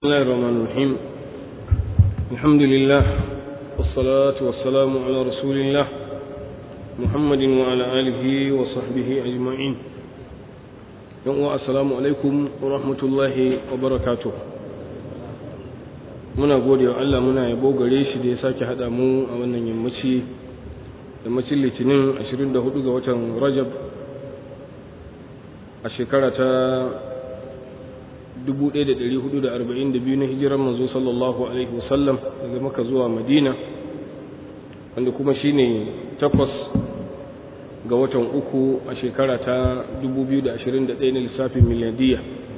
بسم الله الرحمن الرحيم الحمد لله والصلاة والسلام على رسول الله محمد وعلى آله وصحبه أجمعين السلام عليكم ورحمة الله وبركاته muna gode wa Allah muna yabo gare shi da ya sake haɗa mu a wannan yammaci yammacin litinin 24 ga watan rajab a shekara ta 1442 na hijirar manzo sallallahu alaihi wasallam daga maka zuwa madina wanda kuma shine takwas ga watan uku a shekara ta 2021 na lissafin miladiyya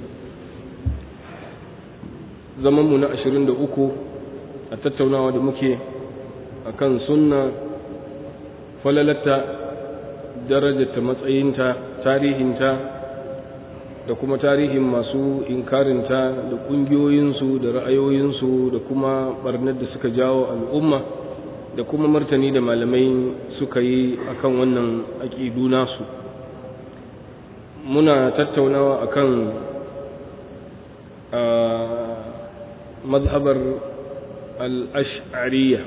zamanmu na 23 a tattaunawa da muke a kan sunna falalata darajarta matsayinta tarihinta da kuma tarihin masu inkarinta da ƙungiyoyinsu da ra'ayoyinsu da kuma barnar da suka jawo al'umma da kuma martani da malamai suka yi akan wannan aƙidu nasu muna tattaunawa akan mazhabar al'ash'ariya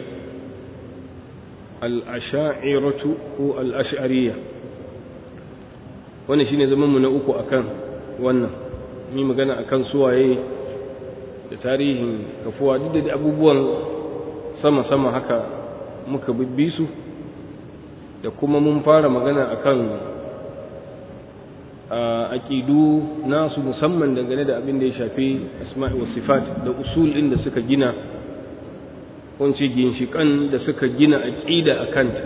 al'asha'iratu ko al'ash'ariya wannan shine zamanmu na uku akan wannan mi magana akan suwaye da tarihin kafuwa duk da abubuwan sama-sama haka muka bibbi su da kuma mun fara magana akan aƙidu nasu musamman dangane da abin da ya shafi asma'i wa sifat da usul ɗin da suka gina kunce ginshiƙan da suka gina aƙida a kanta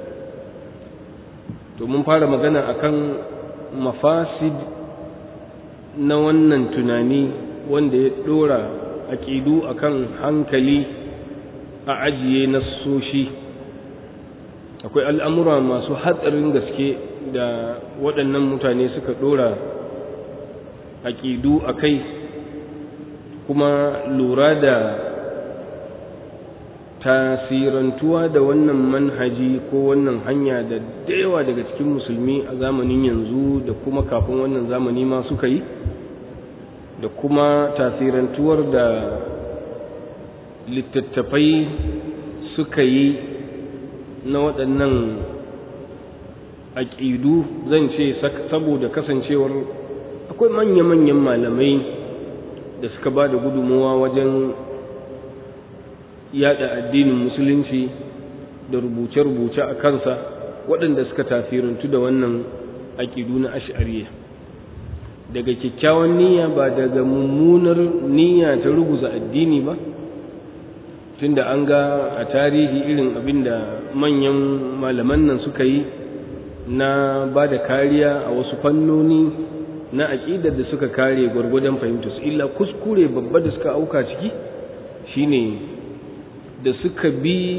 to mun fara magana akan mafasid na wannan tunani wanda ya ɗora aƙidu akan hankali a ajiye nassoshi akwai al'amura masu hatsarin gaske da waɗannan mutane suka ɗora aƙidu a kai kuma lura da tasirantuwa da wannan manhaji ko wannan hanya da yawa daga cikin musulmi a zamanin yanzu da kuma kafin wannan zamani ma suka yi da kuma tasirantuwar da littattafai suka yi na waɗannan aƙidu zan ce saboda kasancewar akwai manya-manyan malamai da suka ba da gudunmuwa wajen yada addinin musulunci da rubuce-rubuce a kansa waɗanda suka tasirantu da wannan aƙidu na ash'ariya daga kyakkyawan niyya ba daga mummunar niyya ta ruguza addini ba tunda an ga a tarihi irin abin da manyan malaman nan suka yi na ba da kariya a wasu fannoni na aƙidar da suka kare gwargwadon fahimtarsu illa kuskure babba da suka auka ciki shine da suka bi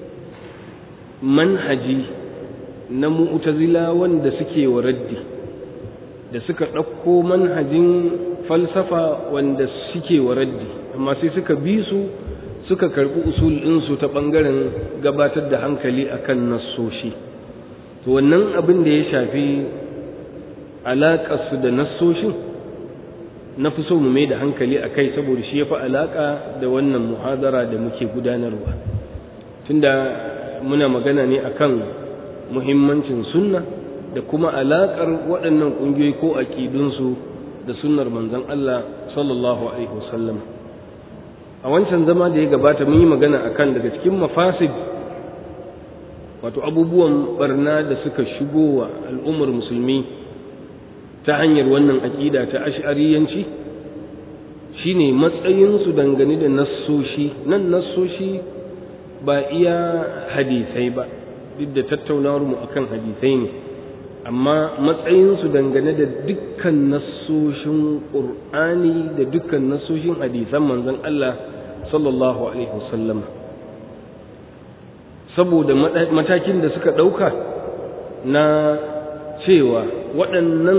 manhaji na mu'tazila wanda suke wa raddi da suka ɗauko manhajin falsafa wanda suke wa raddi amma sai suka bi su suka karɓi usul ɗinsu ta ɓangaren gabatar da hankali akan nassoshi to wannan abin da ya shafi alaƙarsu da nassoshin na fi so mu mai da hankali a kai saboda shi ya fi alaƙa da wannan muhadara da muke gudanarwa tunda muna magana ne akan muhimmancin sunna da kuma alaƙar waɗannan ƙungiyoyi ko aƙidunsu da sunnar manzon Allah sallallahu alaihi wasallam a wancan zama da ya gabata mun yi magana akan daga cikin mafasid wato abubuwan barna da suka shigo wa al'ummar musulmi ta hanyar wannan aƙida ta ash'ariyanci shine matsayinsu dangane da nassoshi nan nassoshi ba iya hadisai ba duk da tattaunawar mu akan hadisai ne amma matsayinsu dangane da dukkan nassoshin ƙur'ani da dukkan nassoshin hadisan manzon Allah sallallahu alaihi wasallam saboda matakin da suka ɗauka na cewa waɗannan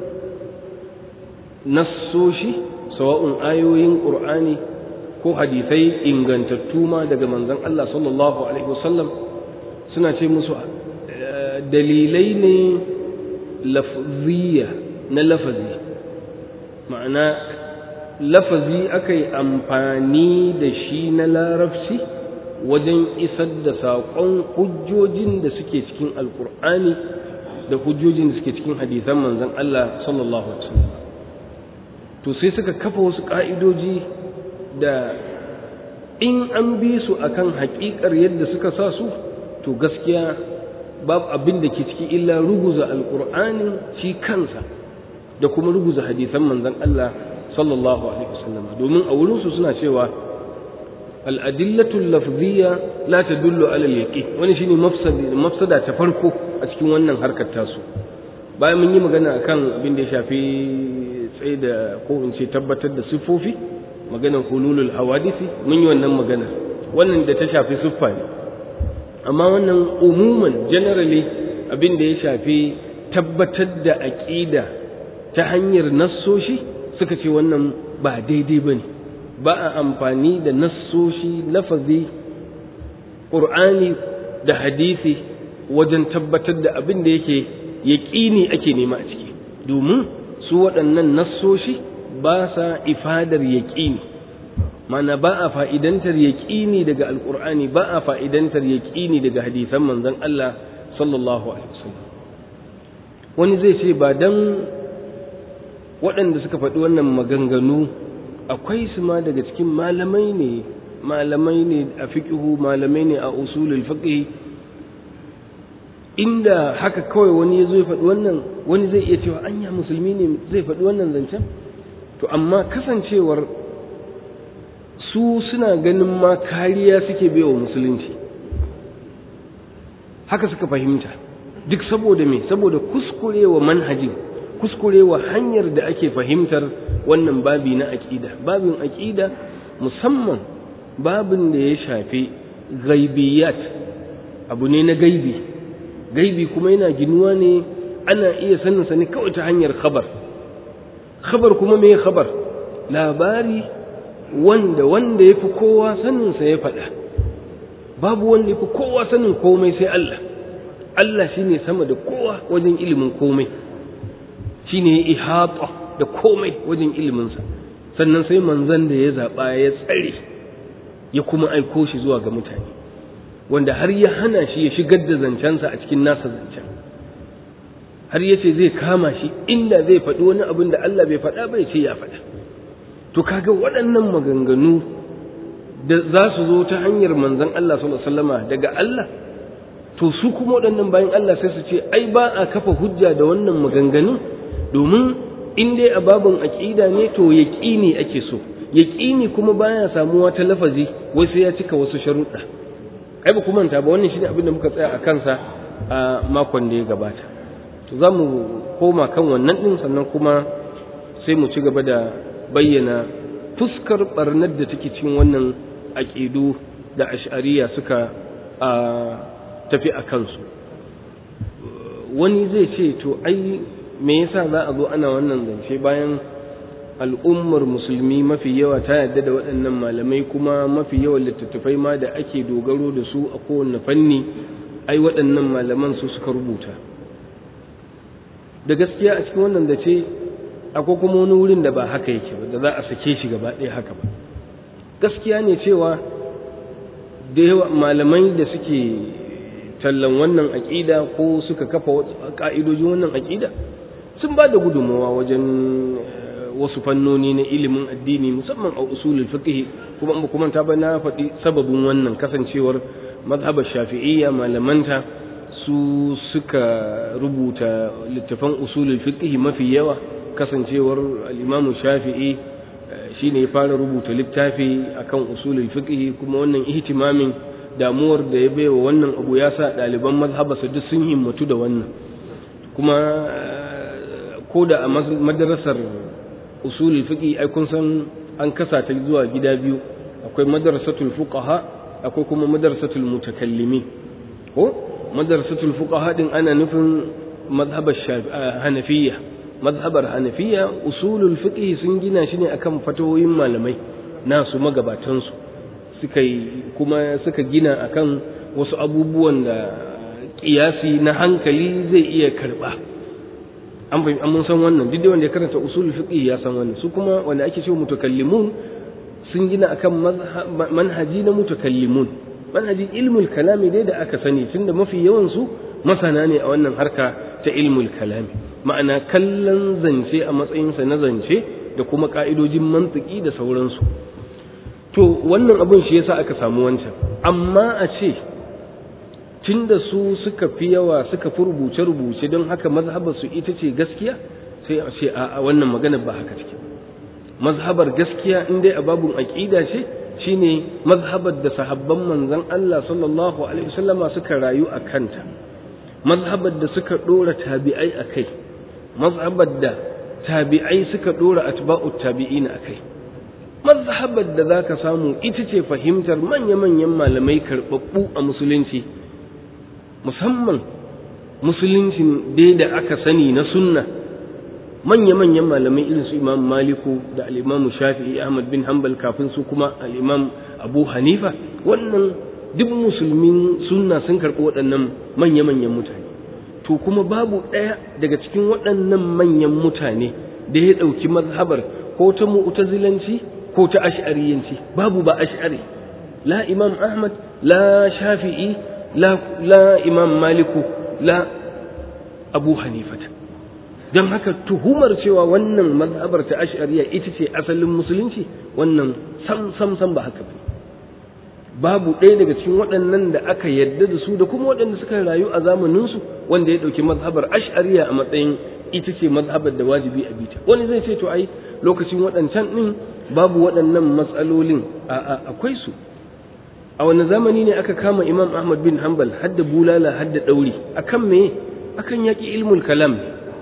nassoshi sawa'un ayoyin ƙur'ani ko hadisai ingantattu ma daga manzon Allah sallallahu alaihi wasallam suna ce musu dalilai ne lafziya na lafazi ma'ana lafazi aka yi amfani da shi na larabci wajen isar da saƙon hujjojin da suke cikin alkur'ani da hujjojin da suke cikin hadisan manzon Allah sallallahu alaihi wasallam to sai suka kafa wasu ƙa'idoji da in an bi su akan haƙiƙar yadda suka sa su to gaskiya babu abin da ke ciki illa ruguza alƙur'ani shi kansa da kuma ruguza hadisan manzon Allah sallallahu alaihi wasallam domin a wurinsu suna cewa al'adillatul lafziya la tadullu ala al-yaqin wani shine mafsada ta farko a cikin wannan harkar tasu bayan mun yi magana akan abin da ya shafi tsaye da ko in ce tabbatar da siffofi maganar hululul hawadisi mun yi wannan magana wannan da ta shafi siffa ne amma wannan umuman generally abin da ya shafi tabbatar da aqida ta hanyar nassoshi suka ce wannan ba daidai bane ba a amfani da nassoshi lafazi qur'ani da hadisi wajen tabbatar da abin da yake yaƙini ake nema a ciki domin su waɗannan nassoshi ba sa ifadar yaƙini mana ba a fa'idantar yaƙini daga alƙur'ani ba a fa'idantar yaƙini daga hadisan manzon Allah sallallahu alaihi wasallam wani zai ce ba dan waɗanda suka faɗi wannan maganganu akwai su ma daga cikin malamai ne malamai ne a fiqhu malamai ne a usulul fiqh inda haka kawai wani ya zo ya faɗi wannan wani zai iya cewa anya musulmi ne zai faɗi wannan zancen to amma kasancewar su suna ganin ma kariya suke baiwa musulunci haka suka fahimta duk saboda me saboda kuskurewa manhajin kuskurewa hanyar da ake fahimtar wannan babi na aƙida babin aƙida musamman babin da ya shafi gaibiyat abu ne na gaibi gaibi kuma yana ginuwa ne ana iya sanin sa ne kawai ta hanyar khabar khabar kuma me khabar labari wanda wanda yafi kowa sanin sa ya faɗa babu wanda yafi kowa sanin komai sai Allah Allah shine sama da kowa wajen ilimin komai shine ihata da komai wajen ilimin sa sannan sai manzon da ya zaba ya tsare ya kuma aiko shi zuwa ga mutane wanda har ya hana shi ya shigar da zancensa a cikin nasa zancen har ya ce zai kama shi inda zai faɗi wani abin da Allah bai faɗa bai ce ya faɗa to kaga waɗannan maganganu da za su zo ta hanyar manzon Allah sallallahu alaihi wasallama daga Allah to su kuma waɗannan bayan Allah sai su ce ai ba a kafa hujja da wannan maganganun domin in dai a babin aqida ne to yaqini ake so yaqini kuma baya samuwa ta lafazi wai sai ya cika wasu sharuɗa ai ba kuma manta ba wannan shine abin da muka tsaya a kansa a makon da ya gabata to za mu koma kan wannan din sannan kuma sai mu ci gaba da bayyana fuskar barnar da take cikin wannan aƙidu da ash'ariya suka a tafi a kansu wani zai ce to ai me yasa za a zo ana wannan zance bayan al'ummar musulmi mafi yawa ta yadda da waɗannan malamai kuma mafi yawan littattafai ma da ake dogaro da su a kowane fanni ai waɗannan malaman su suka rubuta da gaskiya a cikin wannan da ce akwai kuma wani wurin da ba haka yake ba da za a sake shi gaba ɗaya haka ba gaskiya ne cewa da yawa malamai da suke tallan wannan aƙida ko suka kafa ƙa'idojin wannan aƙida sun ba da gudunmawa wajen wasu fannoni na ilimin addini musamman a usulul fiqh kuma ba kuma ta ba na faɗi sababin wannan kasancewar mazhabar shafi'iyya malamanta su suka rubuta littafan usulul fiqh mafi yawa kasancewar al-imam shafi'i shine ya fara rubuta littafi akan usulul fiqh kuma wannan ihtimamin damuwar da ya baiwa wannan abu ya sa ɗaliban mazhabarsa duk sun himmatu da wannan kuma ko da a madrasar usulul fiqi ai kun san an kasa ta zuwa gida biyu akwai madrasatul fuqaha akwai kuma madrasatul mutakallimin ko madrasatul fuqaha din ana nufin mazhabar hanafiyya mazhabar hanafiyya usulul fiqi sun gina shi ne akan fatawoyin malamai nasu magabatan su suka kuma suka gina akan wasu abubuwan da kiyasi na hankali zai iya karba an fahimci mun san wannan duk da wanda ya karanta usul fiqh ya san wannan su kuma wanda ake cewa mutakallimun sun gina akan manhaji na mutakallimun manhaji ilmul kalami dai da aka sani tunda mafi yawan su masana ne a wannan harka ta ilmul kalami ma'ana kallon zance a matsayinsa na zance da kuma ka'idojin mantiki da sauransu to wannan abin shi yasa aka samu wancan amma a ce tunda su suka fi yawa suka fi rubuce-rubuce don haka mazhabar su ita ce gaskiya sai a ce a wannan magana ba haka take mazhabar gaskiya in dai a babun aqida ce shine mazhabar da sahabban manzon Allah sallallahu alaihi wasallama suka rayu a kanta mazhabar da suka dora tabi'ai akai mazhabar da tabi'ai suka dora atba'ut tabi'ina akai mazhabar da zaka samu ita ce fahimtar manya-manyan malamai karbabbu a musulunci musamman musuluncin dai da aka sani na sunna manya-manyan malamai irin su imam maliku da al'imamu shafi'i ahmad bin hanbal kafin su kuma al'imam abu hanifa wannan duk musulmin sunna sun karɓi waɗannan manya-manyan mutane to kuma babu ɗaya daga cikin waɗannan manyan mutane da ya ɗauki mazhabar ko ta mu'tazilanci ko ta ash'ariyanci babu ba ash'ari la imam ahmad la shafi'i la, la imam maliku la abu hanifata don haka tuhumar cewa wannan mazhabar ta ash'ariya ita ce asalin musulunci wannan sam sam sam ba haka ba babu ɗaya daga cikin waɗannan da aka yadda da su da kuma waɗanda suka rayu a zamaninsu wanda ya ɗauki mazhabar ash'ariya a matsayin ita ce mazhabar da wajibi a bita wani zai ce to ai lokacin waɗancan ɗin babu waɗannan matsalolin a akwai su a wani zamani ne aka kama imam ahmad bin hanbal hadda bulala hadda ɗauri akan me akan yaƙi ilmul kalam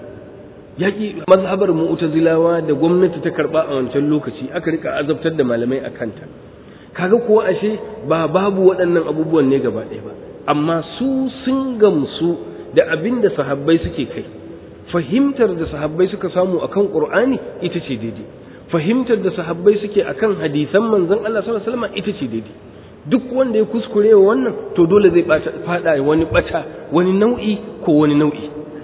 yaƙi mazhabar mu'tazilawa da gwamnati ta karɓa a wancan lokaci aka rika azabtar da malamai a kanta kaga kuwa ashe ba babu waɗannan abubuwan ne gaba ɗaya ba amma su sun gamsu da abin da sahabbai suke kai fahimtar da sahabbai suka samu akan qur'ani ita ce daidai fahimtar da sahabbai suke akan hadisan manzon Allah sallallahu alaihi wasallam ita ce daidai duk wanda ya kuskure wa wannan to dole zai fada wani bata wani nau'i ko wani nau'i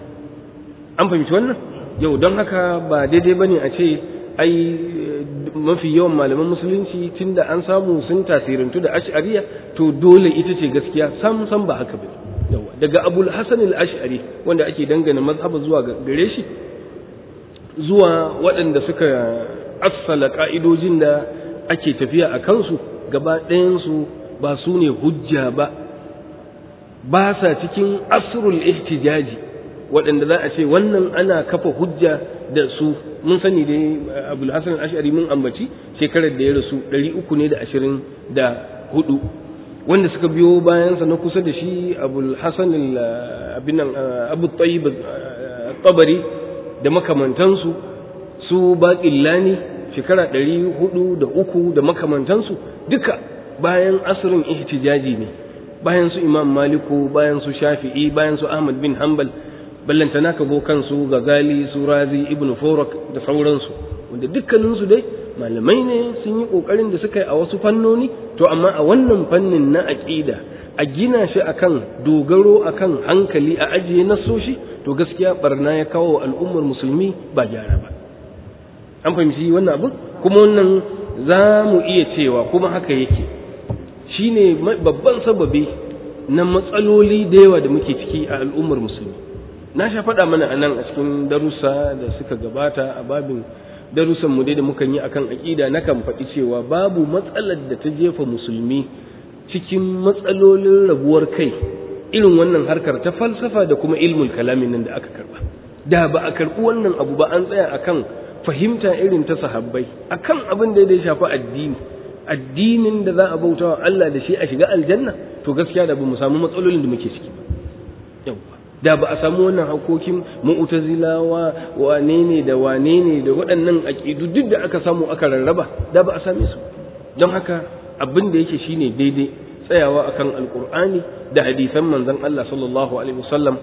an fahimci wannan yau don haka ba daidai bane a ce ai mafi yawan malaman musulunci tunda an samu sun tasirantu da ash'ariya to dole ita ce gaskiya sam sam ba haka ba yawa daga abul hasan al-ash'ari wanda ake dangana mazhaba zuwa gare shi zuwa waɗanda suka assala ka'idojin da ake tafiya a kansu gaba ɗayansu ba su ne hujja ba ba sa cikin asrul ihtijaji waɗanda za a ce wannan ana kafa hujja da su mun sani dai abul hasan ash'ari mun ambaci shekarar da ya rasu ɗari uku ne da ashirin da hudu wanda suka biyo bayansa na kusa da shi abul hasan abin nan abu tayyib tabari da makamantansu su baƙillani shekara ɗari hudu da uku da makamantansu duka bayan asirin ihtijaji ne bayan su imam maliku bayan su shafi'i bayan su ahmad bin hanbal ballantana ka zo kansu gazali su razi ibn forak da sauransu wanda dukkaninsu dai malamai ne sun yi kokarin da suka yi a wasu fannoni to amma a wannan fannin na aqida a gina shi akan dogaro akan hankali a ajiye nasoshi to gaskiya barna ya kawo al'ummar musulmi ba gyara ba an fahimci wannan abu kuma wannan za mu iya cewa kuma haka yake shine babban sababi na matsaloli da yawa da muke ciki a al'ummar musulmi na sha faɗa mana a nan a cikin darussa da suka gabata a babin darussan mu dai da mukan yi akan aƙida na kan faɗi cewa babu matsalar da ta jefa musulmi cikin matsalolin rabuwar kai irin wannan harkar ta falsafa da kuma ilmul kalamin nan da aka karba da ba a karɓi wannan abu ba an tsaya akan fahimta irin ta sahabbai akan abin da ya shafi addini addinin da za a bauta wa Allah da shi a shiga aljanna to gaskiya da ba mu samu matsalolin da muke ciki ba da ba a samu wannan hakokin mu'tazilawa wane ne da wane ne da waɗannan aƙidu duk da aka samu aka rarraba da ba a same su don haka abin da yake shine daidai tsayawa akan alqur'ani da hadisan manzon Allah sallallahu alaihi wasallam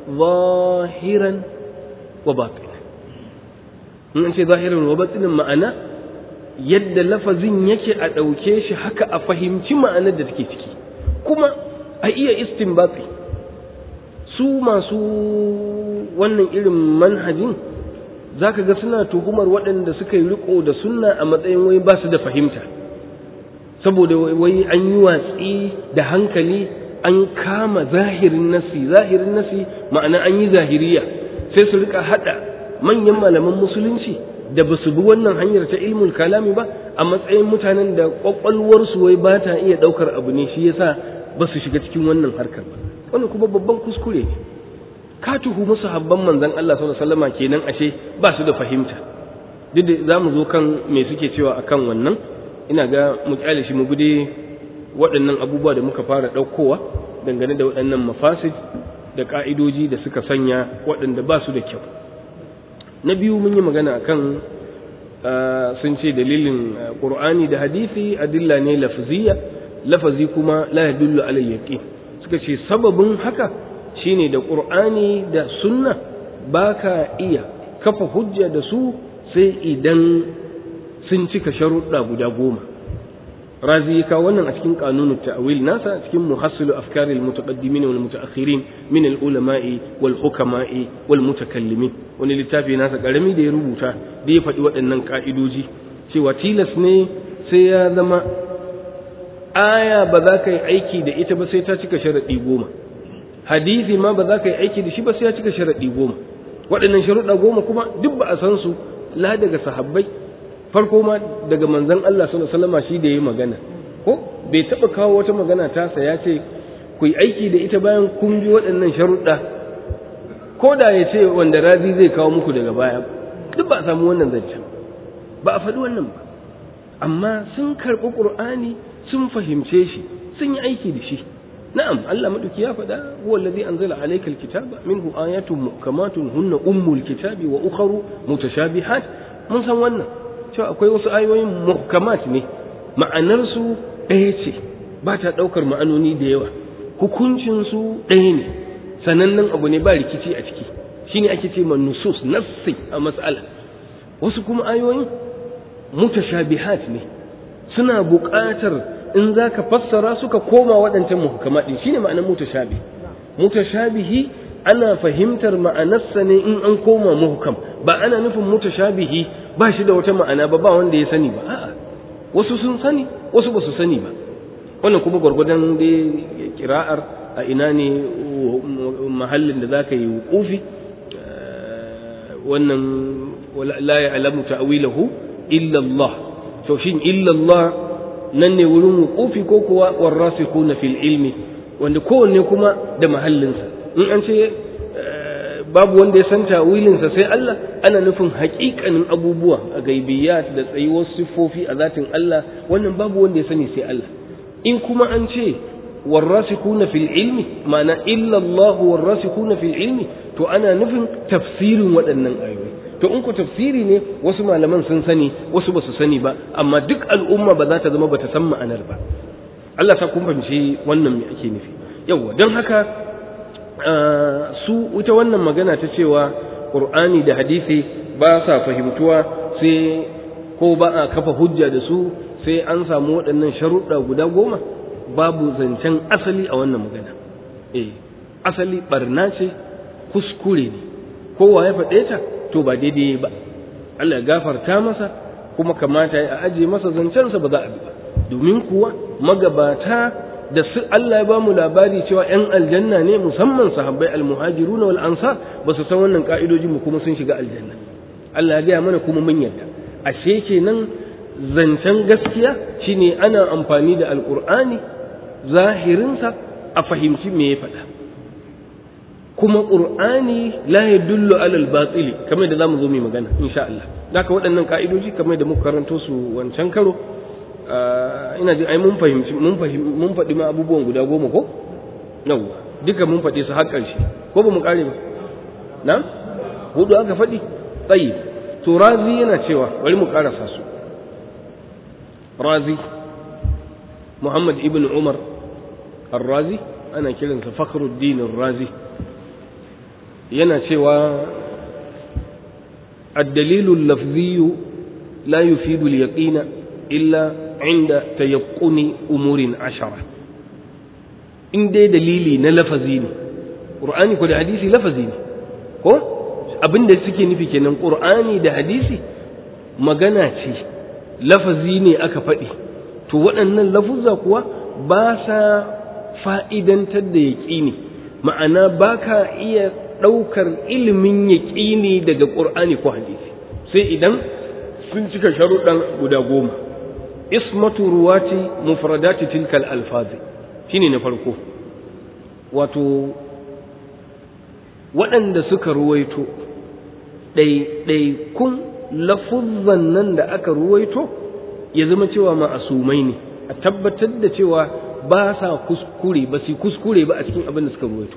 zahiran wa batin in ce zahiran wa batinin ma'ana yadda lafazin yake a ɗauke shi haka a fahimci ma'anar da take ciki kuma a iya istinbati su masu wannan irin manhajin za ka ga suna tuhumar waɗanda suka yi riko da sunna a matsayin wai ba su da fahimta saboda wai an yi watsi da hankali an kama zahirin nasi zahirin nasi ma'ana an yi zahiriya sai su rika haɗa manyan malaman musulunci da ba su bi wannan hanyar ta ilmul kalami ba a matsayin mutanen da ƙwaƙwalwarsu wai ba ta iya ɗaukar abu ne shi yasa ba su shiga cikin wannan harkar ba wannan kuma babban kuskure ne ka tuhu musu habban manzon Allah sallallahu alaihi wasallam kenan ashe ba su da fahimta duk da zamu zo kan me suke cewa akan wannan ina ga mu kyale shi mu gude waɗannan abubuwa da muka fara ɗaukowa dangane da waɗannan mafasid da ƙa'idoji da suka sanya waɗanda ba su da kyau na biyu mun yi magana akan sun ce dalilin ƙur'ani da hadisi adilla ne lafziya lafazi kuma la yadullu ala yaqin suka ce sababin haka shine da ƙur'ani da sunna baka iya kafa hujja da su sai idan sun cika sharuɗa guda goma razi ya kawo wannan a cikin kanunut ta'wil nasa cikin muhassilu afkaril mutaqaddimin wal mutaakhirin min al ulama'i wal hukama'i wal mutakallimin wani littafi nasa karami da ya rubuta da ya faɗi waɗannan ka'idoji cewa tilas ne sai ya zama aya ba za ka yi aiki da ita ba sai ta cika sharaɗi goma hadisi ma ba za ka yi aiki da shi ba sai ya cika sharaɗi goma waɗannan sharuɗa goma kuma duk ba a san su la daga sahabbai farko ma daga manzon Allah sallallahu alaihi wasallam shi da yayi magana ko bai taba kawo wata magana ta sa ya ce ku yi aiki da ita bayan kun bi waɗannan sharuɗa ko da ya ce wanda razi zai kawo muku daga baya duk ba a samu wannan zancen ba a faɗi wannan ba amma sun karɓi ƙur'ani sun fahimce shi sun yi aiki da shi na'am Allah madauki ya faɗa huwa allazi anzala alayka alkitaba minhu ayatun muhkamatun hunna ummul kitabi wa ukharu mutashabihat mun san wannan cewa akwai wasu ayoyin muhkamat ne ma'anarsu ɗaya ce ba ta ɗaukar ma'anoni da yawa hukuncinsu ɗaya ne sanannen abu ne ba rikici a ciki shine ake ce ma nusus nassi a mas'ala wasu kuma ayoyin mutashabihat ne suna buƙatar in za ka fassara suka koma waɗancan muhkamat ɗin shine ma'anar mutashabi mutashabihi ana fahimtar ma'anarsa ne in an koma muhkam ba ana nufin mutashabihi ba shi da wata ma'ana ba ba wanda ya sani ba a'a wasu sun sani wasu ba su sani ba wannan kuma gwargwadon da kira'ar a ina ne mahallin da za ka yi wukufi wannan la ya'lamu ta'wilahu illa Allah to shin illa Allah nan ne wurin wukufi ko kuwa warasikuna fil ilmi wanda kowanne kuma da mahallinsa in an ce babu wanda ya san tawilinsa sai Allah ana nufin haƙiƙanin abubuwa a gaibiyat da tsayuwar siffofi a zatin Allah wannan babu wanda ya sani sai Allah in kuma an ce warrasikuna fil ilmi ma'ana illa Allah warrasikuna fil ilmi to ana nufin tafsirin waɗannan ayoyi to in ku tafsiri ne wasu malaman sun sani wasu ba su sani ba amma duk al'umma ba za ta zama ba ta san ma'anar ba Allah sa kun fahimci wannan me ake nufi yawwa don haka su ita wannan magana ta cewa ƙur'ani da hadisi ba sa fahimtuwa sai ko ba a kafa hujja da su sai an samu waɗannan sharuɗa guda goma babu zancen asali a wannan magana eh asali barna ce kuskure ne kowa ya faɗe ta to ba daidai ba Allah ya gafarta masa kuma kamata ya aje masa zancensa ba za a bi ba domin kuwa magabata da su Allah ya ba mu labari cewa ‘yan aljanna ne musamman sahabbai almuhajiru na wal'ansar ba su san wannan ƙa'idoji mu kuma sun shiga aljanna Allah ya gaya mana kuma mun yarda ashe kenan zancen gaskiya shine ana amfani da alƙur'ani zahirinsa a fahimci me ya faɗa kuma ƙur'ani la ya dullu alal batsili kamar da za mu zo mai magana insha Allah haka waɗannan ƙa'idoji kamar da muka karanto su wancan karo ina jin ai mun fahimci mun fahimci mun faɗi ma abubuwan guda goma ko yawwa duka mun faɗi su har ƙarshe ko ba mu ƙare ba na hudu aka faɗi tsayi to razi yana cewa bari mu ƙarasa su razi muhammad ibn umar ar-razi ana kiransa fakhruddin ar-razi yana cewa الدليل اللفظي لا يفيد اليقين إلا inda tayaqquni umurin ashara in dai dalili na lafazi ne qur'ani ko da hadisi lafazi ne ko abin da suke nufi kenan qur'ani da hadisi magana ce lafazi ne aka faɗi to waɗannan lafuzza kuwa ba sa fa'idantar da yaƙini ma'ana ba ka iya ɗaukar ilimin yaƙini daga ƙur'ani ko hadisi sai idan sun cika sharuɗan guda goma ismatu ruwati mufradati tilkal alfazi shine na farko wato waɗanda suka ruwaito ɗaiɗaikun lafuzzan nan da aka ruwaito ya zama cewa ma'asumai ne a tabbatar da cewa ba sa kuskure ba su kuskure ba a cikin abin da suka ruwaito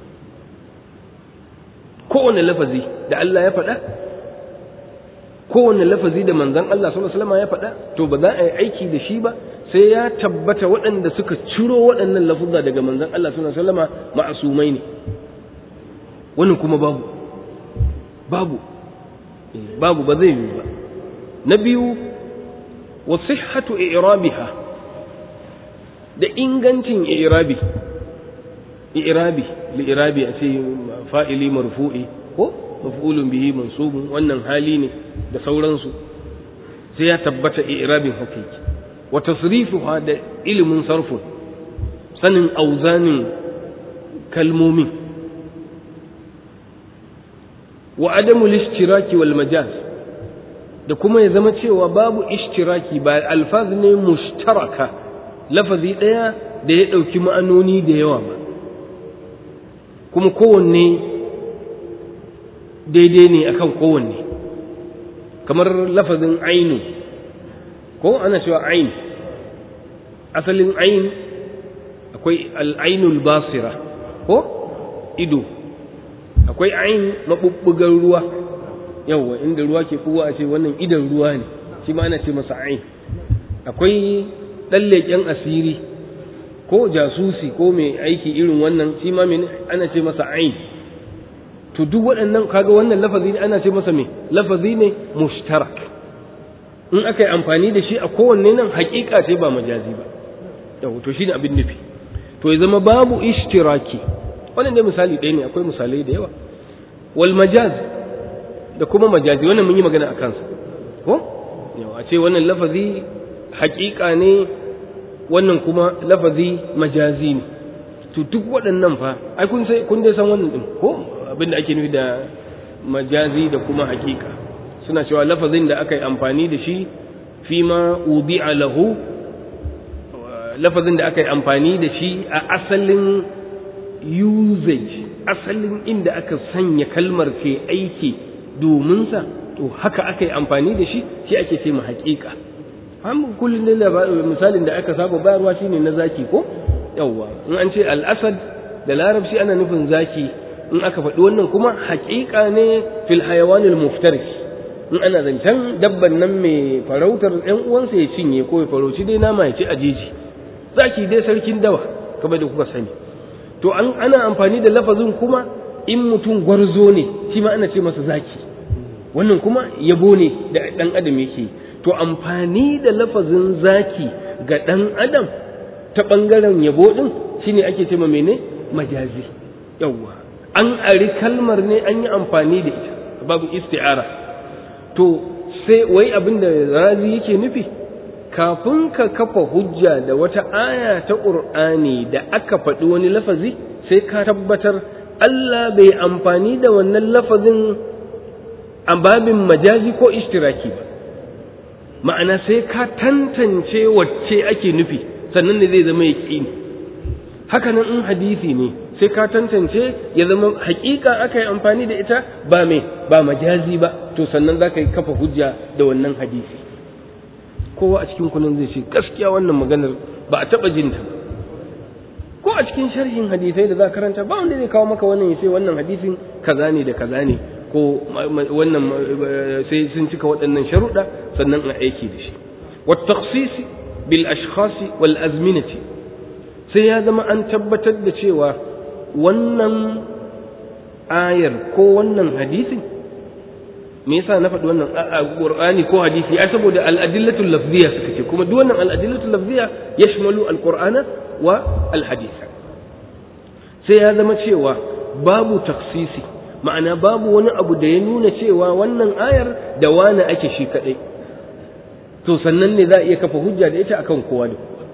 kowane lafazi da Allah ya faɗa kowane lafazi da manzon Allah sallallahu alaihi ya faɗa to ba za a yi aiki da shi ba sai ya tabbata waɗanda suka ciro waɗannan lafuzza daga manzon Allah sallallahu alaihi wasallam ma'asumai ne wannan kuma babu babu babu ba zai yi ba na biyu wa sihhatu i'rabiha da ingancin i'rabi i'rabi li'irabi a ce fa'ili marfu'i ko maf'ulun bihi mansubun wannan hali ne da sauransu sai ya tabbata i'rabin hakiki wa tasrifuha da ilimin sarfu sanin auzanin kalmomin wa adamu lishtiraki wal majaz da kuma ya zama cewa babu ishtiraki ba alfaz ne mushtaraka lafazi ɗaya da ya ɗauki ma'anoni da yawa ba kuma kowanne daidai ne akan kowanne kamar lafazin ainu ko ana cewa ain asalin ain akwai al'ainul basira ko ido akwai ain maɓuɓɓugar ruwa yawwa inda ruwa ke kowa a ce wannan idan ruwa ne shi ma ana ce masa ain akwai ɗan leƙen asiri ko jasusi ko mai aiki irin wannan shi ma ana ce masa ain to duk waɗannan kaga wannan lafazi ne ana ce masa me lafazi ne mushtarak in aka yi amfani da shi a kowanne nan haƙiƙa ce ba majazi ba yau to shine abin nufi to ya zama babu ishtiraki wannan dai misali ɗaya ne akwai misalai da yawa wal majaz da kuma majazi wannan mun yi magana a kansa ko yau a ce wannan lafazi haƙiƙa ne wannan kuma lafazi majazi ne to duk waɗannan fa ai kun sai kun dai san wannan din ko abin da ake nufi da majazi da kuma haƙiƙa suna cewa lafazin da aka yi amfani da shi fi ma ubi'a lahu lafazin da aka yi amfani da shi a asalin usage asalin inda aka sanya kalmar ke aiki domin sa to haka aka yi amfani da shi shi ake ce ma haƙiƙa an kullum da misalin da aka saba bayarwa shine na zaki ko yawwa in an ce al-asad da larabci ana nufin zaki in aka faɗi wannan kuma haƙiƙa ne fil hayawanil muftaris in ana zancen dabban nan mai farautar ɗan uwansa ya cinye ko ya farauci dai nama ya ci a jeji zaki dai sarkin dawa kamar da kuka sani to an ana amfani da lafazin kuma in mutum gwarzo ne shi ma ana ce masa zaki wannan kuma yabo ne da ɗan adam yake to amfani da lafazin zaki ga ɗan adam ta ɓangaren yabo ɗin shine ake ce ma mene majazi yawwa an ari kalmar ne an yi amfani da ita babu isti'ara to sai wai abin da razi yake nufi kafin ka kafa hujja da wata aya ta ƙur'ani da aka faɗi wani lafazi sai ka tabbatar Allah bai amfani da wannan lafazin a babin majazi ko ishtiraki ba ma'ana sai ka tantance wacce ake nufi sannan ne zai zama yaƙini haka nan in hadisi ne sai ka tantance ya zama hakika aka yi amfani da ita ba mai ba majazi ba to sannan za ka yi kafa hujja da wannan hadisi kowa a cikin kunan zai ce gaskiya wannan maganar ba a taɓa jinta ko a cikin sharhin hadisai da za karanta ba wanda zai kawo maka wannan ya ce wannan hadisin kaza ne da kaza ne ko wannan sai sun cika waɗannan sharuɗa sannan a aiki da shi wa takhsisi bil ashkhasi wal azminati sai ya zama an tabbatar da cewa wannan ayar ko wannan hadisin me yasa na faɗi wannan qur'ani ko hadisi ai saboda al-adillatul lafziyya suka ce kuma duk wannan al-adillatul lafziyya yashmalu al-qur'ana wa al-hadith sai ya zama cewa babu taksisi ma'ana babu wani abu da ya nuna cewa wannan ayar da wani ake shi kadai to sannan ne za a iya kafa hujja da ita akan kowa da kowa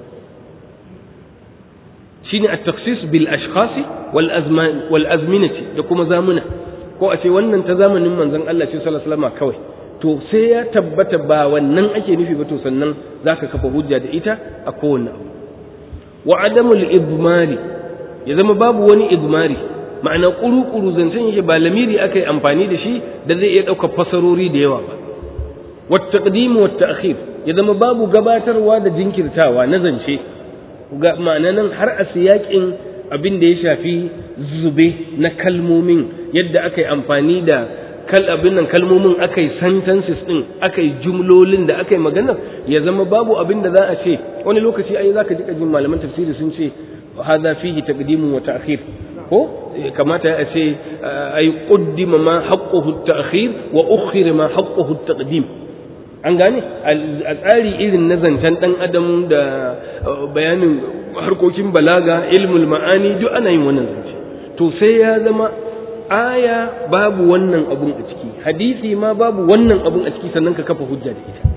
shine at-taksis bil ashkhasi wal azman wal azminati da kuma zamuna ko a ce wannan ta zamanin manzon Allah ce sallallahu alaihi wasallam kawai to sai ya tabbata ba wannan ake nufi ba to sannan zaka kafa hujja da ita a kowanne abu wa adamul ibmari ya zama babu wani ibmari ma'ana kuru-kuru zancen yake ba lamiri aka yi amfani da shi da zai iya ɗaukar fasarori da yawa ba wata ƙadimu wata akhir ya zama babu gabatarwa da jinkirtawa na zance ma'ana nan har a siyaƙin abin da ya shafi zube na kalmomin yadda aka yi amfani da kal abin nan kalmomin aka yi sentences din aka yi jumlolin da aka yi maganar ya zama babu abin da za a ce wani lokaci ai zaka ji kajin malaman tafsiri sun ce hadha fihi taqdimu wa ta'khir ko kamata ya ce ai qaddima ma haqquhu at-ta'khir wa ukhira ma haqquhu at-taqdim an gane a tsari irin na zancen dan adam da bayanin harkokin balaga ilmul ma'ani duk ana yin wannan zance to sai ya zama aya babu wannan abun a ciki hadisi ma babu wannan abun a ciki sannan ka kafa hujja da ita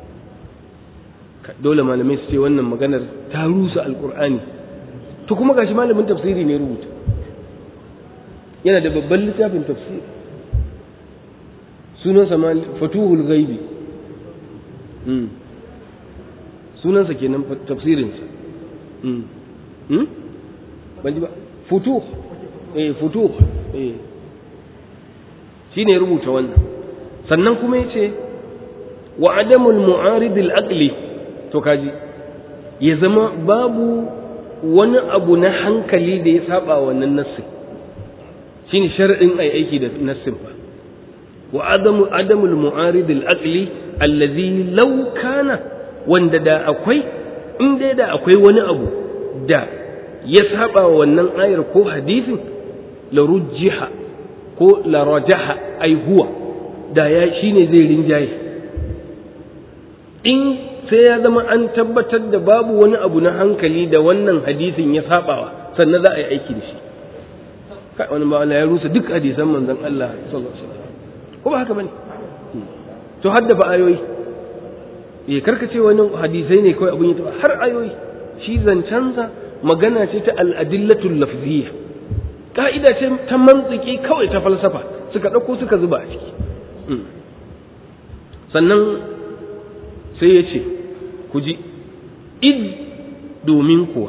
dole malamai su ce wannan maganar ta rusa alkur'ani to kuma gashi malamin tafsiri ne rubuta yana da babban littafin tafsiri sunansa ma fatuhul ghaibi sunansa kenan tafsirinsa ban ji ba futuh eh futuh eh shine rubuta wannan sannan kuma yace wa adamul mu'arid al-aqli to kaji ya zama babu wani abu na hankali da ya saba wannan nassin shine shar'in ai aiki da nassin ba wa adamu adamul mu'arid al-aqli allazi law kana wanda da akwai in dai da akwai wani abu da ya saba wannan ayar ko hadisin la rujjiha ko la rajaha ai huwa da ya shine zai rinjaye in sai ya zama an tabbatar da babu wani abu na hankali da wannan hadisin ya sabawa sannan za a yi aiki da shi kai wani ba ya rusa duk hadisan manzon Allah sallallahu alaihi wasallam ko ba haka bane to haddafa ayoyi eh karkace wani hadisai ne kawai abun yi har ayoyi shi zancansa magana ce ta al'adillatul lafziyya ka'ida ce ta mantiki kawai ta falsafa suka ɗauko suka zuba a ciki sannan sai ya ce ku ji id domin kuwa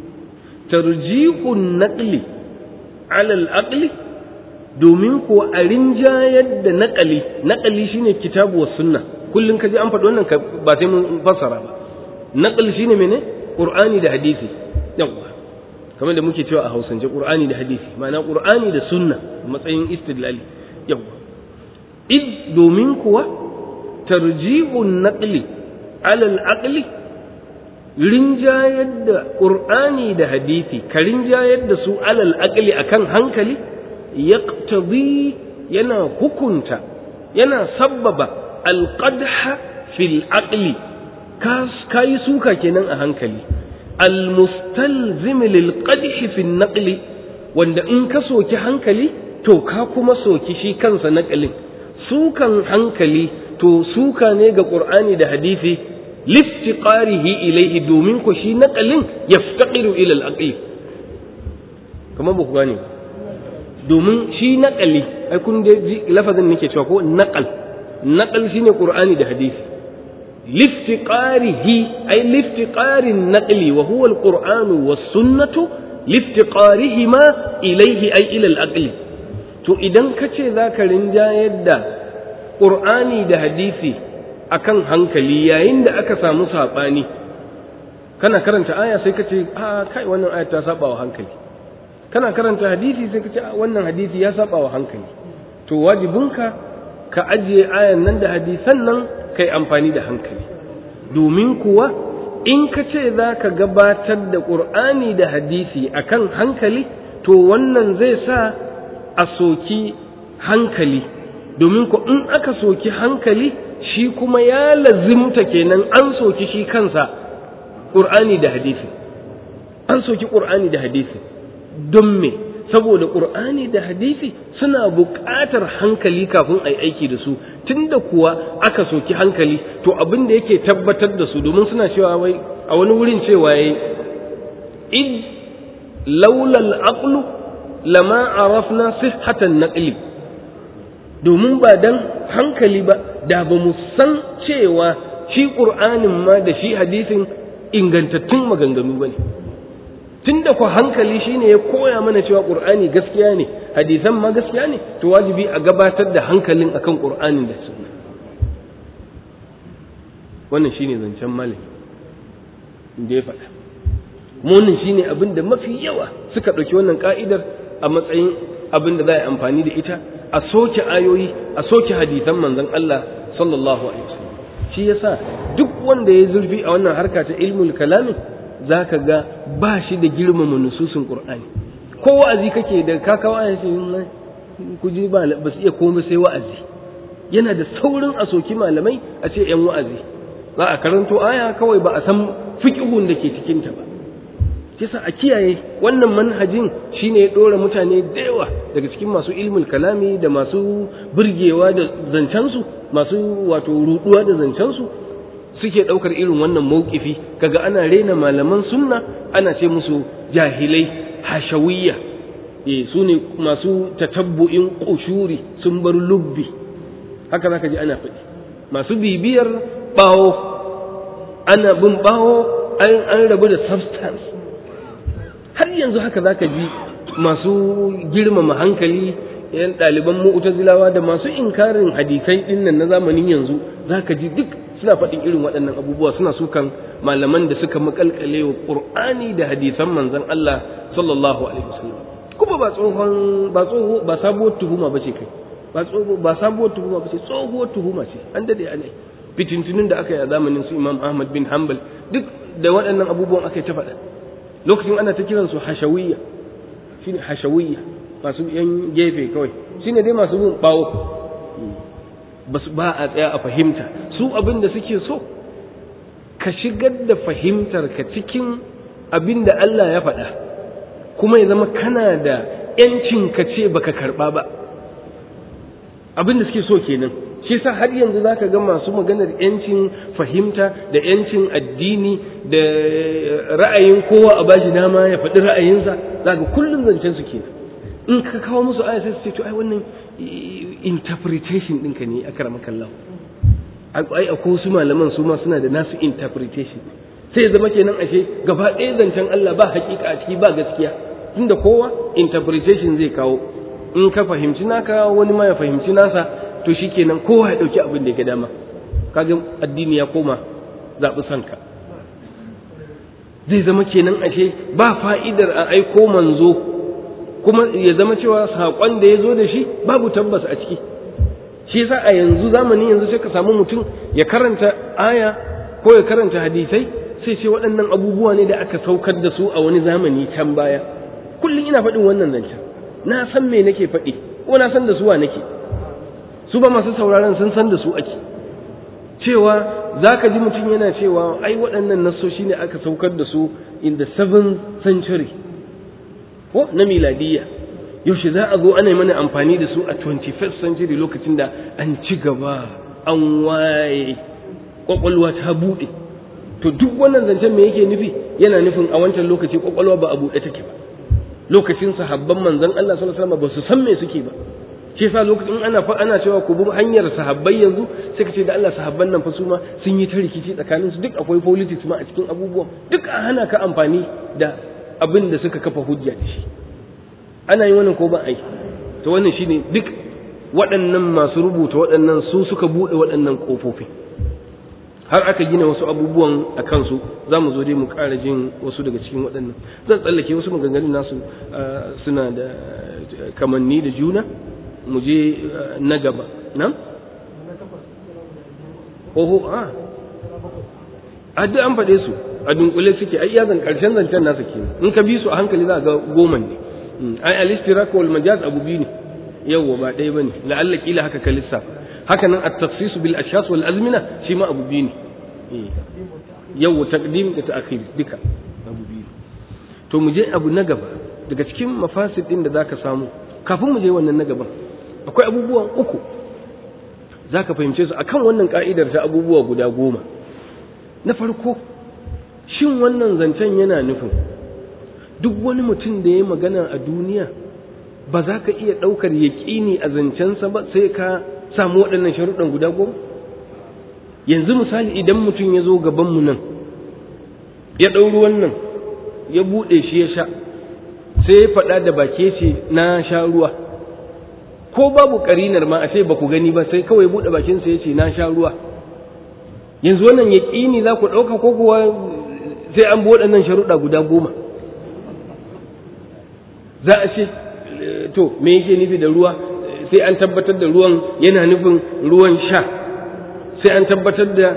tarjihun naƙli alal aqli domin kuwa a rinjayar da naƙali naƙali shine kitabu wa sunna kullum ka ji an faɗi wannan ba sai mun fassara ba naƙal shine mene qur'ani da hadisi yawwa kamar da muke cewa a hausance qur'ani da hadisi ma'ana qur'ani da sunna matsayin istidlali yawwa id domin kuwa tarjihun naqli alal aqli rinjayar da qur'ani da hadisi ka rinjayar da su alal aqli akan hankali yaqtadi yana hukunta yana sabbaba alqadha fil aqli ka yi suka kenan a hankali almustalzim lil qadhi fi naqli wanda in ka soki hankali to ka kuma soki shi kansa naqalin sukan hankali to suka ne ga qur'ani da hadisi liftiqarihi ilayhi domin ko shi naqalin yaftaqiru ila al aqli kamar ba ku gane domin shi naqali ai kun da lafazin nake cewa ko naqal naqal shine qur'ani da hadisi لافتقاره أي لافتقار النقل وهو القرآن والسنة لافتقارهما إليه أي إلى الأقل to idan ka ce za ka rinjayar da ƙur'ani da hadisi akan hankali yayin da aka samu saɓani kana karanta aya sai ka ce a kai wannan aya ta saba wa hankali kana karanta hadisi sai ka ce wannan hadisi ya saba wa hankali to wajibinka ka ajiye ayan nan da hadisan nan kai amfani da hankali domin kuwa in ka ce za ka gabatar da ƙur'ani da hadisi akan hankali to wannan zai sa a soki hankali domin ku in aka soki hankali shi kuma ya lazimta kenan an soki shi kansa ƙur'ani da hadisi an soki ƙur'ani da hadisi don me saboda ƙur'ani da hadisi suna buƙatar hankali kafin a yi aiki da su tunda kuwa aka soki hankali to abin da yake tabbatar da su domin suna cewa wai a wani wurin cewa yayi id laula al-aqlu lama arafna sihhatan naqli domin ba dan hankali ba da ba mu san cewa shi ƙur'anin ma da shi hadisin ingantattun maganganu ba ne tun da ku hankali shine ya koya mana cewa ƙur'ani gaskiya ne hadisan ma gaskiya ne to wajibi a gabatar da hankalin akan ƙur'anin da sunna wannan shine zancen malami da ya faɗa kuma wannan shine abin da mafi yawa suka ɗauki wannan ka'idar a matsayin abin da za a yi amfani da ita a soke ayoyi a soke hadisan manzon Allah sallallahu alaihi wasallam shi yasa duk wanda ya zurfi a wannan harka ta ilmul kalami zaka ga ba shi da girmama nususin qur'ani ko wa'azi kake da ka kawo ayan shi ku ji ba ba su iya komai sai wa'azi yana da saurin a soki malamai a ce yan wa'azi za a karanto aya kawai ba a san fiqhun da ke cikin ta ba kisa a kiyaye wannan manhajin shine ya dora mutane da yawa daga cikin masu ilmul kalami da masu burgewa da zancensu masu wato ruduwa da zancensu suke daukar irin wannan maukifi kaga ana rena malaman sunna ana ce musu jahilai hashawiyya eh su ne masu tatabbu'in kushuri sun bar lubbi haka zaka ji ana faɗi masu bibiyar bawo ana bin bawo an rabu da substance har yanzu haka zaka ji masu girmama hankali yan ɗaliban mu'tazilawa da masu inkarin hadisai ɗin nan na zamanin yanzu zaka ji duk suna faɗin irin waɗannan abubuwa suna sukan malaman da suka makalkale wa qur'ani da hadisan manzon Allah sallallahu alaihi wasallam kuma ba tsohon ba tsoho ba sabuwar tuhuma bace kai ba tsoho ba sabuwar tuhuma bace tsohuwar tuhuma ce an dade anai fitintunin da aka yi a zamanin su Imam Ahmad bin Hanbal duk da waɗannan abubuwan aka yi ta faɗa lokacin ana ta kiran su hashawiyya shine hashawiyya masu yan gefe kawai shine dai masu bin bawo basu ba a tsaya a fahimta su abin da suke so ka shigar da fahimtar ka cikin abin da Allah ya faɗa kuma ya zama kana da yancin ka ce baka karɓa ba abin da suke so kenan shi yasa har yanzu zaka ga masu maganar yancin fahimta da yancin addini da ra'ayin kowa a bashi dama ya faɗi ra'ayinsa zaka kullum zancen su kenan in ka kawo musu aya sai su ce to ai wannan interpretation ɗinka ne a karamakan lau ai akwai wasu malaman su ma suna da nasu interpretation sai ya zama kenan ashe gaba ɗaya zancen Allah ba hakika a ciki ba gaskiya tunda kowa interpretation zai kawo in ka fahimci naka wani ma ya fahimci nasa to shikenan kowa ya ɗauki abin da ya ga dama kaga addini ya koma zaɓi sanka zai zama kenan ashe ba fa'idar a aiko manzo kuma ya zama cewa saƙon da ya zo da shi babu tabbas a ciki shi yasa a yanzu zamani yanzu sai ka samu mutum ya karanta aya ko ya karanta hadisai sai ce waɗannan abubuwa ne da aka saukar da su a wani zamani can baya kullum ina faɗin wannan zancen na san me nake faɗi ko na san da suwa nake su ba masu sauraron sun san da su ake cewa za ka ji mutum yana cewa ai waɗannan nassoshi ne aka saukar da su in the seventh century ko na miladiyya yaushe za a zo ana mana amfani da su a 21st century lokacin da an ci gaba an waye kwakwalwa ta buɗe to duk wannan zancen me yake nufi yana nufin a wancan lokaci kwakwalwa ba a buɗe take ba lokacin sahabban manzon Allah sallallahu alaihi wasallam ba su san me suke ba shi yasa lokacin ana fa ana cewa ku bi hanyar sahabbai yanzu sai ka ce da Allah sahabban nan fa su ma sun yi ta rikici tsakanin su duk akwai politics ma a cikin abubuwan duk a hana ka amfani da abin da suka kafa hujja da shi ana yi wannan ko ba a yi to wannan shine duk waɗannan masu rubuta waɗannan su suka buɗe waɗannan ƙofofi har aka gina wasu abubuwan a kansu za mu zo dai mu ƙara jin wasu daga cikin waɗannan zan tsallake wasu maganganun nasu suna da kamanni da juna mu je na gaba nan? oho a a duk an faɗe su a dunkule suke ai yazan ƙarshen zancen nasa kenan in ka bi su a hankali za ga goma ne ai al-ishtirak wal majaz abu biyu ne yawwa ba ɗaya bane la'alla kila haka ka lissafa haka nan at-takhsis bil ashkhas wal azmina shi ma abu biyu ne yawwa taqdim da ta'khir duka abu biyu to mu je abu na gaba daga cikin mafasid din da zaka samu kafin mu je wannan na gaban akwai abubuwan uku zaka fahimce su akan wannan ka'idar ta abubuwa guda goma na farko shin wannan zancen yana nufin duk wani mutum da ya magana a duniya ba za ka iya ɗaukar yaƙini a zancensa ba sai ka samu waɗannan sharuɗan guda goma yanzu misali idan mutum ya zo gabanmu nan ya ɗauri wannan ya buɗe shi ya sha sai ya faɗa da bake ce na sha ruwa ko babu ƙarinar ma a ce ba ku gani ba sai kawai buɗe bakinsa ya ce na sha ruwa yanzu wannan yaƙini za ku ɗauka ko kuwa sai an bi waɗannan sharuɗa guda goma za a ce to me yake nufi da ruwa sai an tabbatar da ruwan yana nufin ruwan sha sai an tabbatar da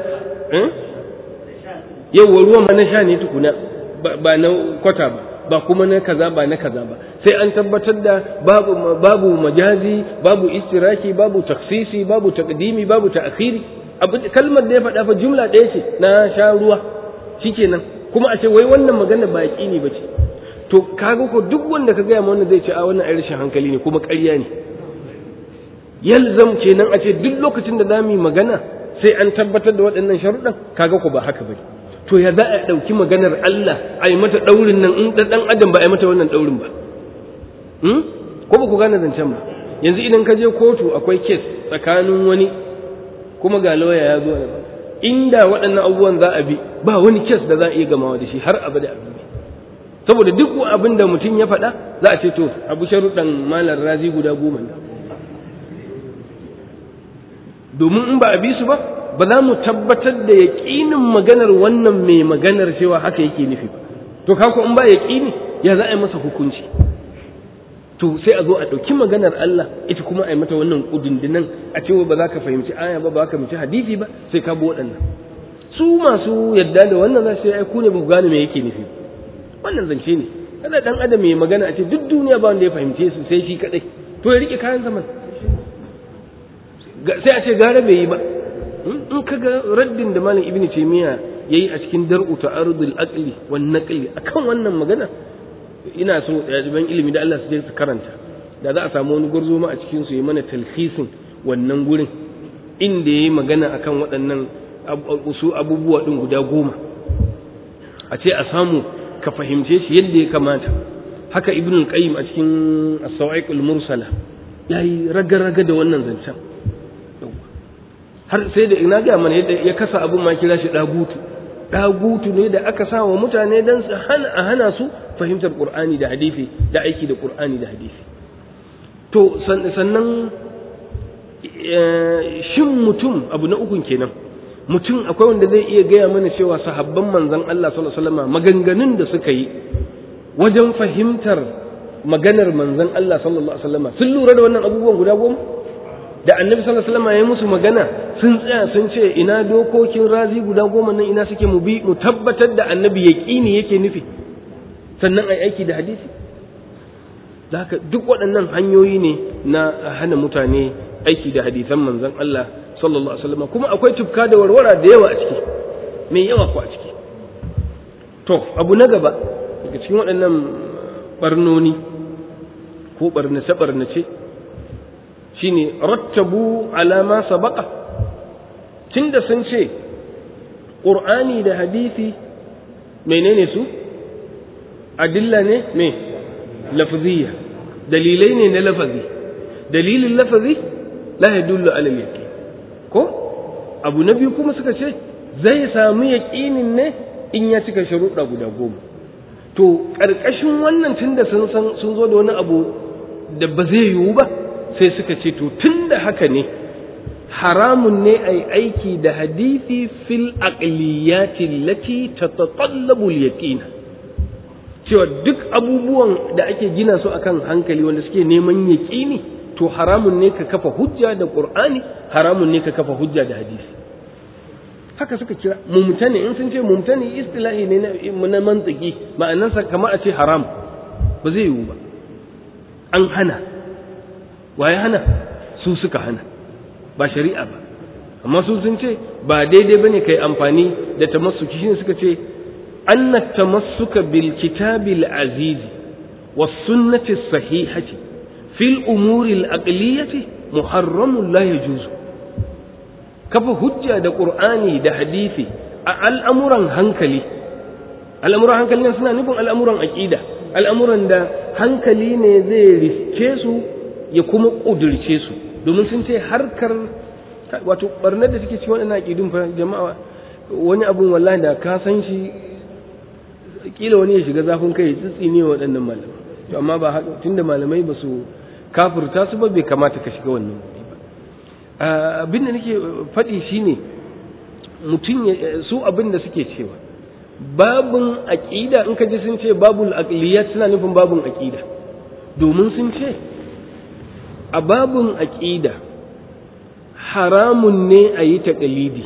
yauwa ruwan ma na sha ne tukuna ba na kwata ba ba kuma na kaza ba na kaza ba sai an tabbatar da babu babu majazi babu istiraki babu taksisi babu taqdimi babu ta'khiri kalmar da ya faɗa fa jumla ɗaya ce na sha ruwa shikenan kuma a ce wai wannan magana ba yaƙini ba ce to kaga ko duk wanda ka gaya ma wannan zai ce a wannan ai rashin hankali ne kuma ƙarya ne yalzam kenan a ce duk lokacin da zamu yi magana sai an tabbatar da waɗannan sharuɗan kaga ko ba haka bane to ya za a ɗauki maganar Allah a yi mata ɗaurin nan in ɗan adam ba a yi mata wannan ɗaurin ba ko ba ku gane zancen ba yanzu idan ka je kotu akwai kes tsakanin wani kuma ga lauya ya zo inda waɗannan abubuwan za a bi ba wani kes da za a iya gamawa da shi har abada abin saboda duk abin da mutum ya faɗa za a ce to abu sharuɗan malar razi guda goma ne domin in ba a bi su ba ba za mu tabbatar da yaƙinin maganar wannan mai maganar cewa haka yake nufi ba to kako in ba yaƙini ya za a yi masa hukunci to sai a zo a ɗauki maganar Allah ita kuma a yi mata wannan ƙudundunan a cewa ba za ka fahimci aya ba ba ka fahimci hadisi ba sai ka bi waɗannan su masu yadda da wannan za su yi ku ne ba ku gane me yake nufi wannan zance ne kada dan adam mai magana a ce duk duniya ba wanda ya fahimce su sai shi kadai to ya rike kayan zaman sai a ce gara bai yi ba in ka ga raddin da malam ibnu taymiya yayi a cikin dar'u ta'arudul aqli wan naqli akan wannan magana ina so ɗaliban ilimi da Allah su je su karanta da za a samu wani gurzo ma a cikin su yi mana talhisin wannan gurin inda yayi magana akan waɗannan su abubuwa din guda goma a ce a samu ka fahimce shi yadda ya kamata haka ibn al-qayyim a cikin as-sawa'iq al-mursala yayi raga-raga da wannan zancen har sai da ina ga mana yadda ya kasa abun ma kira shi dagutu dagutu ne da aka sa wa mutane dan su hana a hana su fahimtar qur'ani da hadisi da aiki da qur'ani da hadisi to sannan shin mutum abu na ukun kenan mutum akwai wanda zai iya gaya mana cewa sahabban manzon Allah sallallahu alaihi wasallam maganganun da suka yi wajen fahimtar maganar manzon Allah sallallahu alaihi wasallam sun lura da wannan abubuwan guda goma da annabi sallallahu alaihi wasallam ya musu magana sun tsaya sun ce ina dokokin razi guda goma nan ina suke mu bi mu tabbatar da annabi yaqini yake nufi sannan ai aiki da hadisi haka duk waɗannan hanyoyi ne na hana mutane aiki da hadisan manzon Allah sallallahu alaihi wasallam kuma akwai tufka da warwara da yawa a ciki mai yawa ko a ciki to abu na gaba daga cikin waɗannan barnoni ko barnace barnace shine rattabu ala ma sabaqa tunda sun ce qur'ani da hadisi menene su adilla ne me lafziyya dalilai ne na lafazi dalilin lafazi la yadullu ala al ko abu na biyu kuma suka ce zai samu yaƙinin ne in ya cika sharuɗa guda goma to ƙarƙashin wannan tunda sun san sun zo da wani abu da ba zai yiwu ba sai suka ce to tunda haka ne haramun ne a aiki da hadisi fil aqliyati allati tatatallabu al-yaqin cewa duk abubuwan da ake gina su akan hankali wanda suke neman yaƙini to haramun ne ka kafa hujja da qur'ani haramun ne ka kafa hujja da hadisi haka suka kira mumtani in sun ce mumtani istilahi ne na mantiki ma'anarsa kamar a ce haram ba zai yiwu ba an hana waye hana su suka hana ba shari'a ba amma su sun ce ba daidai bane kai amfani da tamassuki shine suka ce anna tamassuka bil kitabil azizi was sunnati sahihati fil umuri al-aqliyati muharramun la yajuzu kafa hujja da qur'ani da hadisi a al'amuran hankali al'amuran hankali nan suna nufin al'amuran aqida al'amuran da hankali ne zai riske su ya kuma ƙudurce su domin sun ce harkar wato barnar da suke ci waɗannan aƙidun fa jama'a wani abun wallahi da ka san shi kila wani ya shiga zafin kai tsitsi ne waɗannan malamai to amma ba haka tunda malamai ba su kafirta su ba bai kamata ka shiga wannan ba abin da nake faɗi shine mutum su abin da suke cewa babun aƙida in ka ji sun ce babul aqliyat suna nufin babun aƙida domin sun ce a babun aƙida haramun ne a yi taƙalidi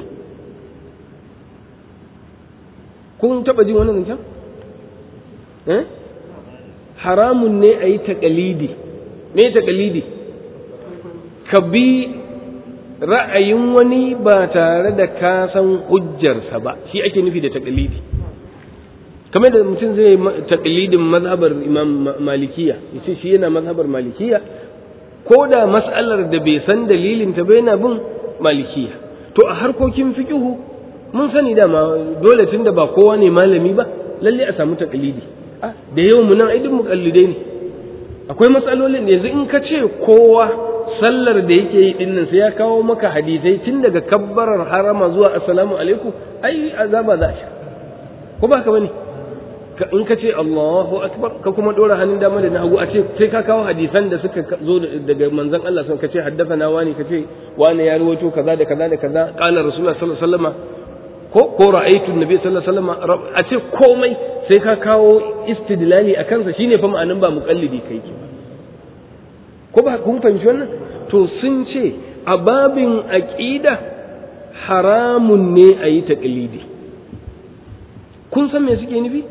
kun taɓa jin wannan zancen? eh haramun ne a yi taƙalidi me taƙalidi ka bi ra'ayin wani ba tare da ka san hujjarsa ba shi ake nufi da taƙalidi kamar da mutum zai taƙalidin mazhabar imam malikiya yace shi yana mazhabar malikiya ko da mas'alar da bai san dalilin ta bai na bin malikiya to a harkokin fiqihu mun sani dama dole tunda ba kowa ne malami ba lalle a samu taƙalidi da yawan mu nan ai duk muƙallidai ne akwai matsalolin yanzu in ka ce kowa sallar da yake yi dinnan sai ya kawo maka hadisai tun daga kabbarar harama zuwa assalamu alaikum ai azaba za a sha ko ba ka bane in ka ce Allahu akbar ka kuma dora hannun dama da na hagu a ce sai ka kawo hadisan da suka zo daga manzon Allah sun ka ce haddathana wani ka ce wani ya rawaito kaza da kaza da kaza qala rasulullah sallallahu alaihi wasallam ko ko ra'aytu nabi sallallahu alaihi wasallam a ce komai sai ka kawo istidlali a kansa shine fa ma'anin ba muqallidi kai ki ko ba kun fahimci wannan to sun ce a babin aqida haramun ne a yi taqlidi kun san me suke nufi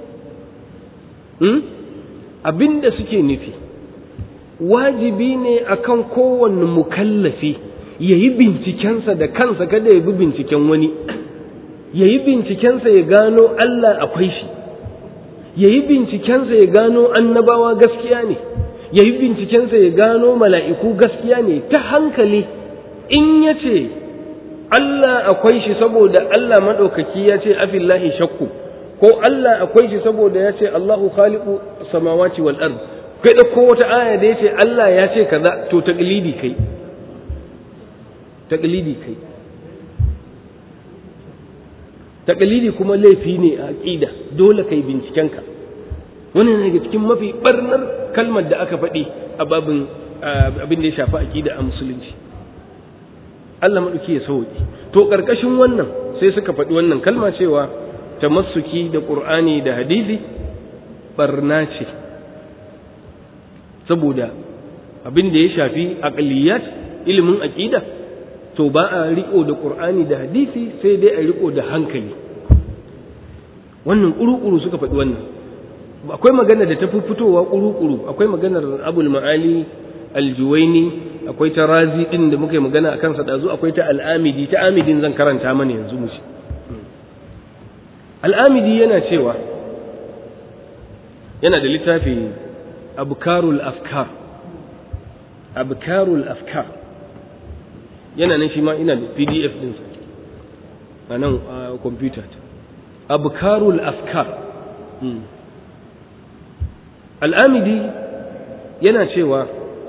abinda suke nufi wajibi ne akan kowanne mukallafi ya yi bincikensa da kansa kada ya bi binciken wani ya yi bincikensa ya gano Allah akwai shi ya yi bincikensa ya gano annabawa gaskiya ne ya yi bincikensa ya gano mala'iku gaskiya ne ta hankali in ya ce Allah akwai shi saboda Allah maɗaukaki ya ce afillahi shakku ko Allah akwai shi saboda ya ce Allahu khaliqu samawati wal ard kai da ko wata aya da yace Allah ya ce kaza to taqlidi kai taqlidi kai taqlidi kuma laifi ne a aqida dole kai binciken ka wannan daga cikin mafi barnar kalmar da aka faɗi a babin abin da ya shafi aqida a musulunci Allah madauki ya sauki to karkashin wannan sai suka faɗi wannan kalma cewa tamassuki da ƙur'ani da hadisi barna ce saboda abin da ya shafi aqliyat ilimin aqida to ba a riko da ƙur'ani da hadisi sai dai a riko da hankali wannan ƙuruƙuru suka faɗi wannan akwai magana da ta fi fitowa ƙuruƙuru akwai maganar abul ma'ali aljuwaini akwai ta razi ɗin da muka yi magana a kansa ɗazu akwai ta al'amidi ta amidin zan karanta mana yanzu mu al'amidi yana cewa yana da littafi abkarul afkar abkarul afkar yana nan shi ma ina da pdf ɗinsa a nan a kwamfuta abkarul afkar al'amidi yana cewa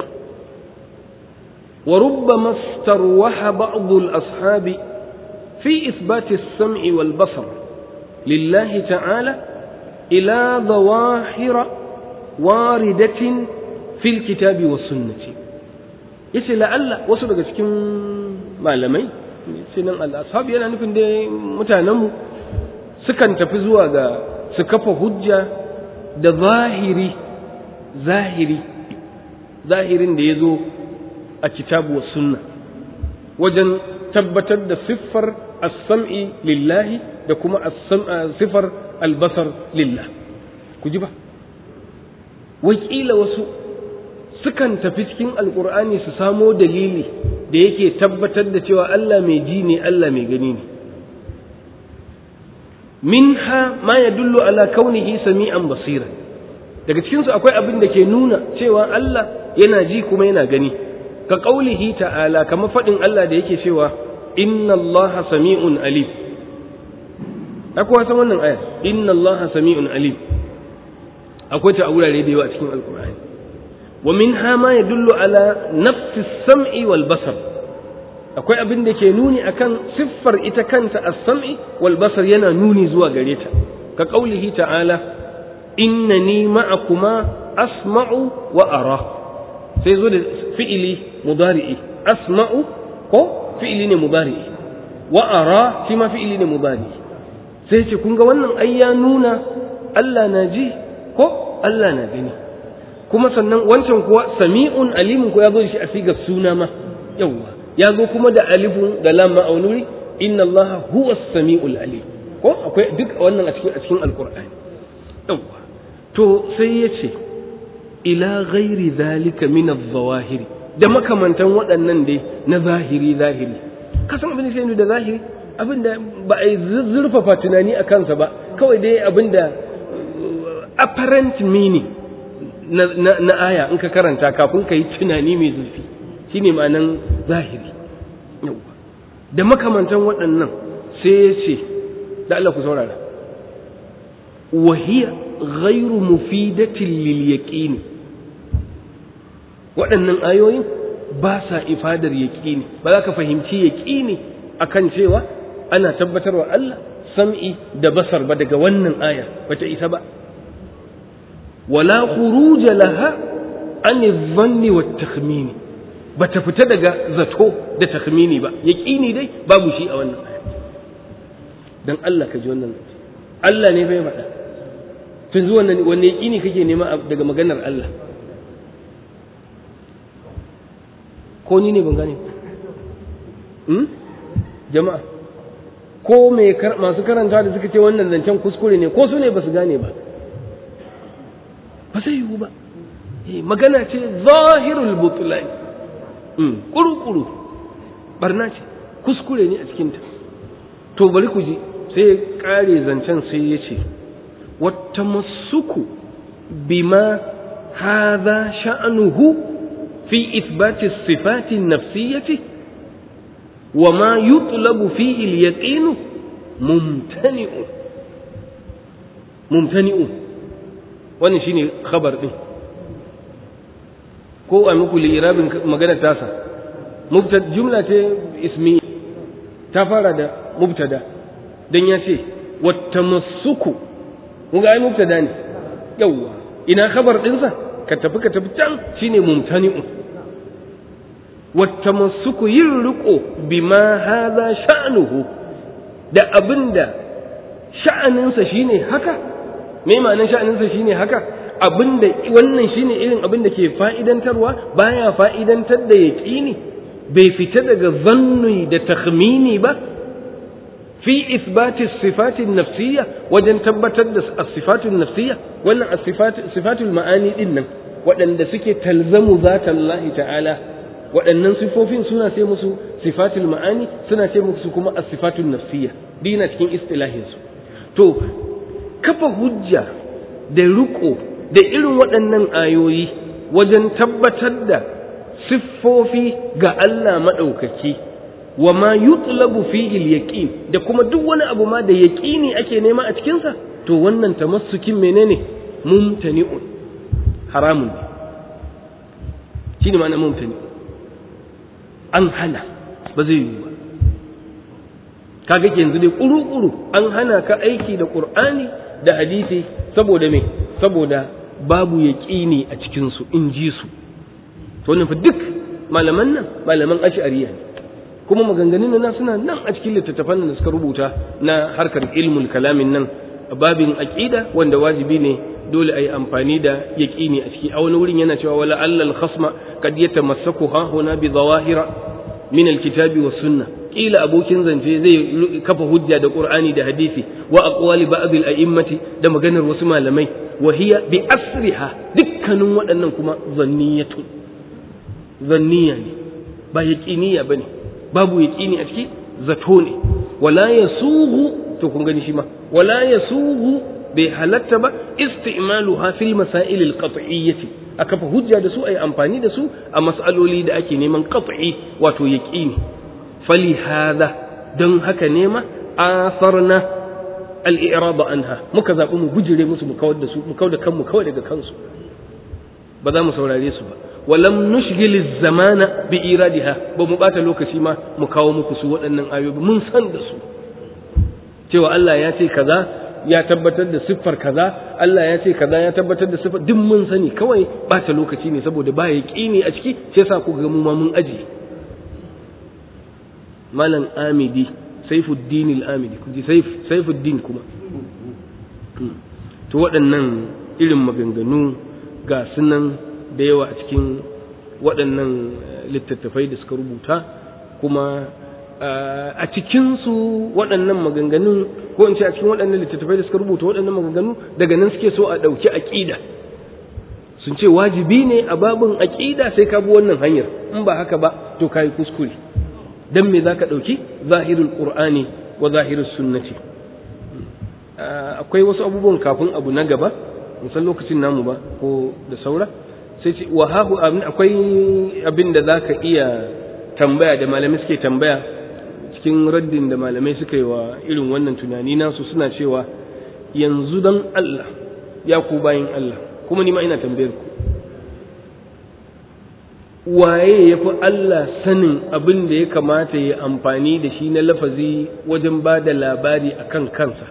وربما استروح بعض الأصحاب في إثبات السمع والبصر لله تعالى إلى ظواهر واردة في الكتاب والسنة yace la'alla wasu daga cikin malamai sinan al'ashab yana nufin da mutanenmu sukan tafi zuwa ga su kafa hujja da zahiri zahiri zahirin da ya zo a kitabu wa sunna wajen tabbatar da siffar as-sam'i lillahi da kuma siffar albasar lillah ku ji ba wakila wasu sukan tafi cikin alkur'ani su samo dalili da yake tabbatar da cewa Allah mai ji ne Allah mai gani ne minha ma yadullu ala kaunihi sami'an basira daga cikinsu akwai abin da ke nuna cewa Allah yana ji kuma yana gani ka ƙaulihi ta'ala kamar faɗin Allah da yake cewa inna Allah sami'un alim akwai san wannan aya inna Allah sami'un alim akwai ta a wurare da yawa a cikin alkur'ani wa minha ma yadullu ala nafsi sam'i wal basar akwai abin da ke nuni akan siffar ita kanta as-sam'i wal basar yana nuni zuwa gare ta ka ƙaulihi ta'ala innani ma'akuma asma'u wa ara sai zo da fi'ili mudari'i asma'u ko fi'ili ne mudari'i wa ara shi ma fi'ili ne mudari'i sai ce kun ga wannan ai ya nuna Allah na ji ko Allah na gani kuma sannan wancan kuwa sami'un alimun ko ya zo shi a sigar suna ma yawwa ya zo kuma da alifun da lam ma'aunuri inna Allah huwa sami'ul alim ko akwai duk wannan a cikin a cikin alqur'ani yawwa to sai ya ce ila ghairi zalika min adh-zawahiri da makamantan waɗannan dai na zahiri zahiri kasan abin da sai da zahiri abin da ba a yi zurfafa tunani a kansa ba kawai dai abin da apparent meaning na, na, na aya in ka karanta kafin ka yi tunani mai zurfi shine ma'anan zahiri da makamantan waɗannan sai ya ce da Allah ku saurara wahiya ghairu mufidatin lil yaqini waɗannan ayoyin ba sa ifadar yaqini ba za ka fahimci yaqini akan cewa ana tabbatarwa Allah sam'i da basar ba daga wannan aya bata isa ba wala khuruja laha an dhanni wat takhmini bata fita daga zato da takhmini ba yaqini dai babu shi a wannan aya dan Allah ka ji wannan Allah ne bai faɗa tun zuwa wanne yaqini kake nema daga maganar Allah ko ni ne ban gane jama'a ko mai masu karanta da suka ce wannan zancen kuskure ne ko su ne ba su gane ba ba zai yiwu ba magana ce zahirul butulani kuru-kuru barna ce kuskure ne a cikinta to bari ku ji sai ya kare zancen sai ya ce wata masuku bima haza sha'anuhu fi isbati sifati nafsiyati وما يطلب فيه اليقين ممتنع ممتنع wannan shine khabar din ko a muku li'irabin magana tasa mubtada jumla ce ismi ta fara da mubtada dan ya ce wattamassuku mun ga ai mubtada ne yawa ina khabar dinsa ka tafi ka tafi can shine mumtani'un wattamassuku yin riko bima haza sha'nuhu da abinda sha'aninsa shine haka me ma'anin sha'aninsa shine haka abinda wannan shine irin abinda ke fa'idantarwa baya fa'idantar da yaqini bai fita daga zanni da takhmini ba fi isbati sifatin nafsiyya wajen tabbatar da as-sifatun nafsiyya wannan as-sifatul ma'ani din nan waɗanda suke talzamu zatallahi ta'ala waɗannan sifofin suna ce musu sifatul ma'ani suna ce musu kuma as-sifatul nafsiyya dina cikin istilahin su to kafa hujja da riko da irin waɗannan ayoyi wajen tabbatar da siffofi ga Allah maɗaukaki wa ma yutlabu fihi al-yaqin da kuma duk wani abu ma da yaqini ake nema a cikin sa to wannan tamassukin menene mumtani'un haramun shine ma'ana mumtani'un an hana ba zai yiwu ba kaga ke yanzu dai kuru-kuru an hana ka aiki da qur'ani da hadisi saboda me saboda babu yaqini a cikin su in ji su to wannan fa duk malaman nan malaman ash'ariya ne kuma maganganun nan suna nan a cikin littattafan da suka rubuta na harkar ilmul kalamin nan babin aqida wanda wajibi ne dole a yi amfani da yaƙini a ciki a wani wurin yana cewa wala allal khasma kad yatamassaku ha huna bi zawahira min alkitabi was sunna kila abokin zance zai kafa hujja da qur'ani da hadisi wa aqwali ba'd al a'immati da maganar wasu malamai wa hiya bi asriha dukkanin waɗannan kuma zanniyatu zanniya ne ba yaqiniya bane babu yaqini a ciki zato ne wala yasughu to kun gani shi ma wala yasughu bai halatta ba isti'maluha fil masail al qat'iyyati aka fa hujja da su ai amfani da su a mas'aloli da ake neman qat'i wato yaqini fali hadha don haka nema asarna al i'rad anha muka zabi mu gujire musu mu kawar da su mu kawar da kanmu kawai daga kansu ba za mu saurare su ba walam nushgil zamana bi iradiha ba mu bata lokaci ma mu kawo muku su waɗannan ayoyi mun san da su cewa Allah ya ce kaza ya tabbatar da siffar kaza Allah ya ce kaza ya tabbatar da siffar duk mun sani kawai bata lokaci ne saboda ba ya ne a ciki sai sa ku ga mu ma mun aji malam amidi saifuddin al-amidi kuji saif saifuddin kuma to waɗannan irin maganganu ga sunan da yawa a cikin waɗannan littattafai da suka rubuta kuma a cikinsu waɗannan maganganun ko in ce a cikin waɗannan littattafai da suka rubuta waɗannan maganganu daga nan suke so a ɗauki aƙida sun ce wajibi ne a babin aƙida sai ka bi wannan hanyar in ba haka ba to ka yi kuskure don me za ka ɗauki zahirin ƙur'ani wa zahirin sunnati akwai wasu abubuwan kafin abu na gaba musan lokacin namu ba ko da saura sai ce wa hahu akwai abin da za ka iya tambaya da malamai suke tambaya cikin raddin da malamai suka yi wa irin wannan tunani nasu suna cewa yanzu don Allah ya ku bayin Allah kuma ni ma ina tambayar ku waye ya fi Allah sanin abin da ya kamata ya amfani da shi na lafazi wajen ba da labari a kan kansa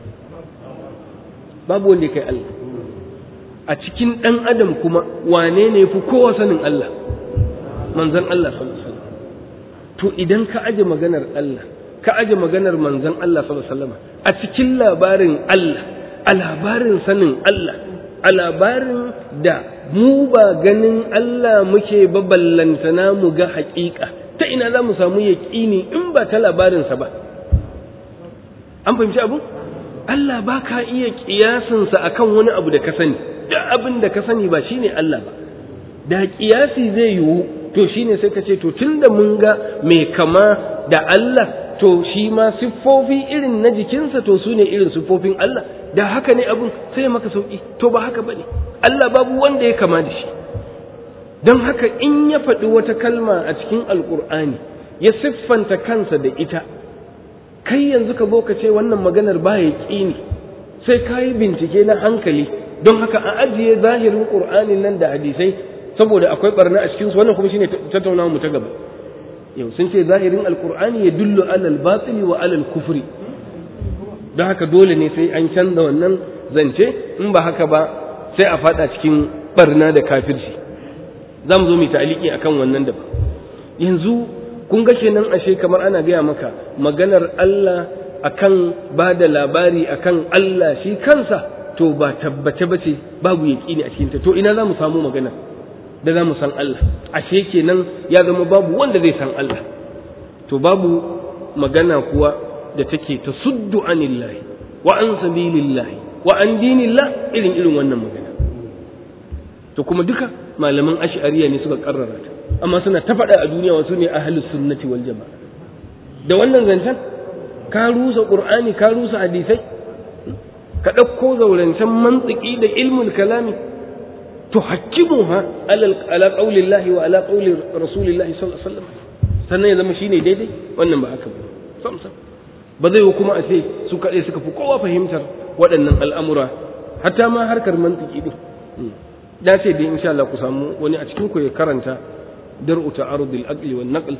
babu wanda ya kai Allah a cikin ɗan adam kuma wane ne fi kowa sanin Allah manzan Allah sallallahu alaihi wasallam to idan ka aje maganar Allah ka aje maganar manzan Allah sallallahu alaihi wasallam a cikin labarin Allah a labarin sanin Allah a labarin da mu ba ganin Allah muke baballantana mu ga haƙiƙa ta ina za mu samu yaƙini in ba ta labarinsa ba an fahimci abu Allah ba ka iya ƙiyasinsa akan wani abu da ka sani duk abin da ka sani ba shine Allah ba da ƙiyasi zai yiwu to shine sai ka ce to tunda mun ga mai kama da Allah to shi ma siffofi irin na jikinsa to su ne irin siffofin Allah da haka ne abin sai maka sauki to ba haka bane Allah babu wanda ya kama da shi don haka in ya faɗi wata kalma a cikin alkur'ani ya siffanta kansa da ita kai yanzu ka zo ka ce wannan maganar ba ya ƙini sai ka yi bincike na hankali don haka a ajiye zahirin ƙur'anin nan da hadisai saboda akwai barna a cikinsu wannan kuma shine tattaunawa mu ta gaba yau sun ce zahirin alkur'ani ya dullu alal batili wa alal kufri don haka dole ne sai an canza wannan zance in ba haka ba sai a fada cikin barna da kafirci za mu zo mu ta'aliki akan wannan da yanzu kun ga kenan ashe kamar ana gaya maka maganar Allah akan ba da labari akan Allah shi kansa to ba tabbace bace babu yaqini a cikin ta to ina za mu samu magana da za mu san Allah ashe kenan ya zama babu wanda zai san Allah to babu magana kuwa da take ta suddu anillahi wa an sabilillahi wa an dinillah irin irin wannan magana to kuma duka malaman ash'ariya ne suka karrara ta amma suna ta faɗa a duniya wasu ne ahlus sunnati wal jama'a da wannan zancen ka rusa qur'ani ka rusa hadisai ka ɗauko zaurancen mantiki da ilmul kalami tuhakkimuha ala ala qaulillahi wa ala qauli rasulillahi sallallahu alaihi wasallam sannan ya zama shine daidai wannan ba haka ba sam sam ba zai kuma a ce su kaɗai suka fi kowa fahimtar waɗannan al'amura hatta ma harkar mantiki din da ce dai insha Allah ku samu wani a cikin ku ya karanta dar'u ta'arudul aqli wan naql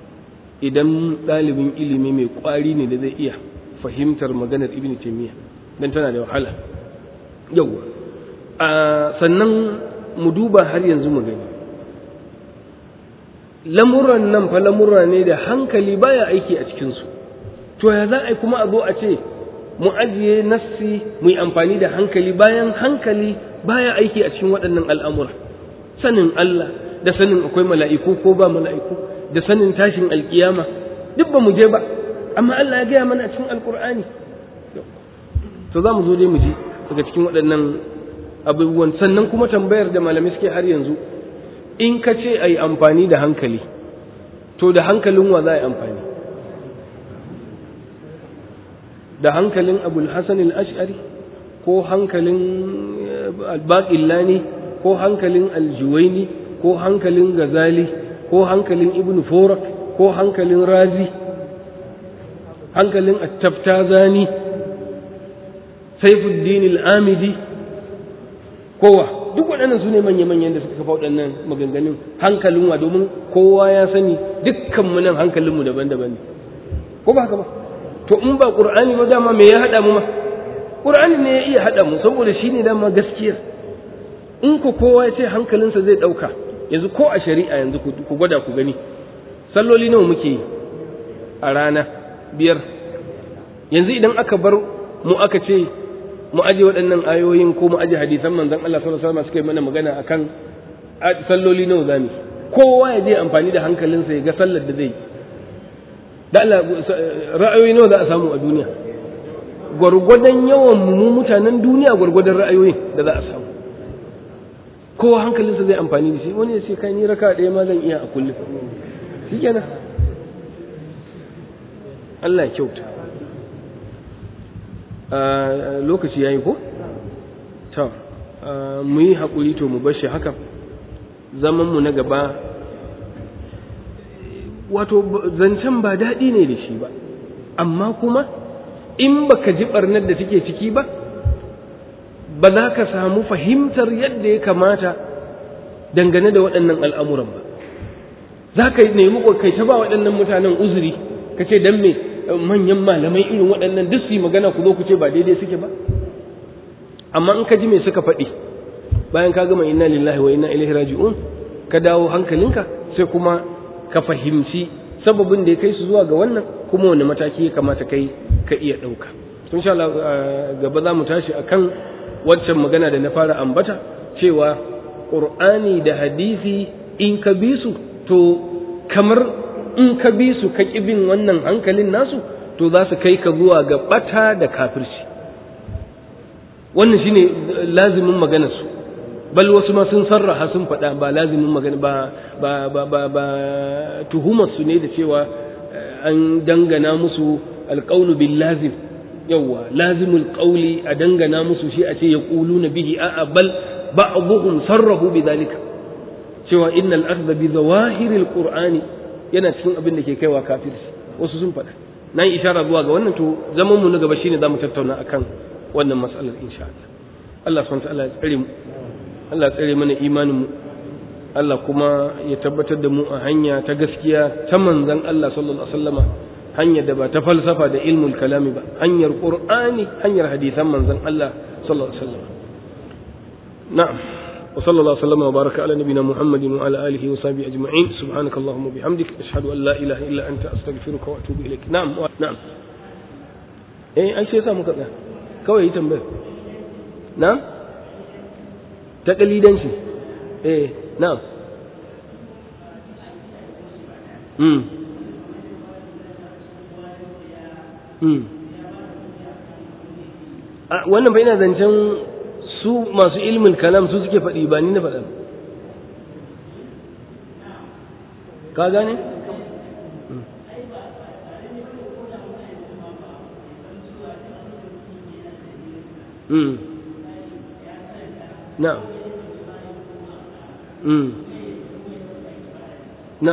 idan ɗalibin ilimi mai ƙwari ne da zai iya fahimtar maganar ibn taymiyyah dan tana da wahala yawa sannan mu duba har yanzu mu gani lamuran nan fa lamura ne da hankali baya aiki a cikinsu to ya za a yi kuma a zo a ce mu ajiye nassi mu yi amfani da hankali bayan hankali baya aiki a cikin waɗannan al'amura sanin Allah da sanin akwai mala'iku ko ba mala'iku da sanin tashin alkiyama duk ba mu je ba amma Allah ya gaya mana a cikin alkur'ani to za mu zo dai mu ji daga cikin waɗannan abubuwan sannan kuma tambayar da malamai suke har yanzu in ka ce a yi amfani da hankali to da hankalin wa za a yi amfani da hankalin abul hasan al-ash'ari ko hankalin albaƙillani ko hankalin aljuwaini ko hankalin gazali ko hankalin ibn forak ko hankalin razi hankalin attabtazani saifuddin al'amidi kowa duk waɗannan su ne manya-manyan da suka kafa waɗannan maganganun hankalin wa domin kowa ya sani dukkanmu nan hankalinmu daban-daban ne ko ba haka ba to in ba ƙur'ani ba dama me ya haɗa mu ma ƙur'ani ne ya iya haɗa mu saboda shi ne dama gaskiya in ku kowa ya ce hankalinsa zai ɗauka yanzu ko a shari'a yanzu ku gwada ku gani salloli nawa muke yi a rana biyar yanzu idan aka bar mu aka ce mu aje waɗannan ayoyin ko mu aje hadisan manzon Allah sallallahu alaihi wasallam suka yi mana magana akan salloli nawa zamu kowa ya je amfani da hankalinsa ya ga sallar da zai da Allah ra'ayoyi nawa za a samu a duniya gwargwadon yawan mu mutanen duniya gwargwadon ra'ayoyin da za a samu kowa hankalinsa zai amfani da shi wani ya ce kai ni raka ɗaya ma zan iya a kullum shi kenan Allah ya kyauta lokaci ya yi ko? ta mu yi haƙuri to mu bashi haka zamanmu na gaba wato zancen ba daɗi ne da shi ba amma kuma in baka ji ɓarnar da take ciki ba ba za ka samu fahimtar yadda ya kamata dangane da waɗannan al'amuran ba za ka nemi kai ta ba waɗannan mutanen uzuri ka ce don me manyan malamai irin waɗannan duk su yi magana ku zo ku ce ba daidai suke ba amma in ka ji me suka faɗi bayan ka gama inna lillahi wa inna ilaihi raji'un ka dawo hankalinka sai kuma ka fahimci sababin da ya kai su zuwa ga wannan kuma wani mataki ya kamata kai ka iya ɗauka tun sha Allah gaba za mu tashi akan waccan magana da na fara ambata cewa ƙur'ani da hadisi in ka bi su to kamar in ka bi su ka bin wannan hankalin nasu to za su kai ka zuwa ga ɓata da kafirci wannan shine lazimin maganar su bal wasu ma sun sarraha sun faɗa ba lazimin magana ba ba ba ba, ba tuhumar su ne da cewa an dangana musu alƙaunu bil lazim yawwa lazimul qawli a dangana musu shi a ce ya na bihi a'a bal ba'dhum sarrahu bidhalika cewa innal akhdha bi zawahiril qur'ani yana cikin abin da ke kaiwa kafirci wasu sun faɗa na yi ishara zuwa ga wannan to zaman mu na gaba shine zamu tattauna akan wannan mas'alar insha Allah Allah subhanahu wa ta'ala ya tsare mu Allah tsare mana imanin mu Allah kuma ya tabbatar da mu a hanya ta gaskiya ta manzon Allah sallallahu alaihi wasallama hanyar da ba ta falsafa da ilmul kalami ba hanyar qur'ani hanyar hadisan manzon Allah sallallahu alaihi wasallam na'am wa sallallahu alaihi wa baraka ala nabina muhammadin wa ala alihi wa sahbihi ajma'in subhanakallahumma bihamdik ashhadu an la ilaha illa anta astaghfiruka wa atubu ilaik na'am na'am eh ai sai sa muka tsaya kawai yi tambaya na'am ta kalidanci eh na'am mm wannan bai na zancen su masu ilmin kalam su suke faɗi ba ni na faɗa ka gane? na na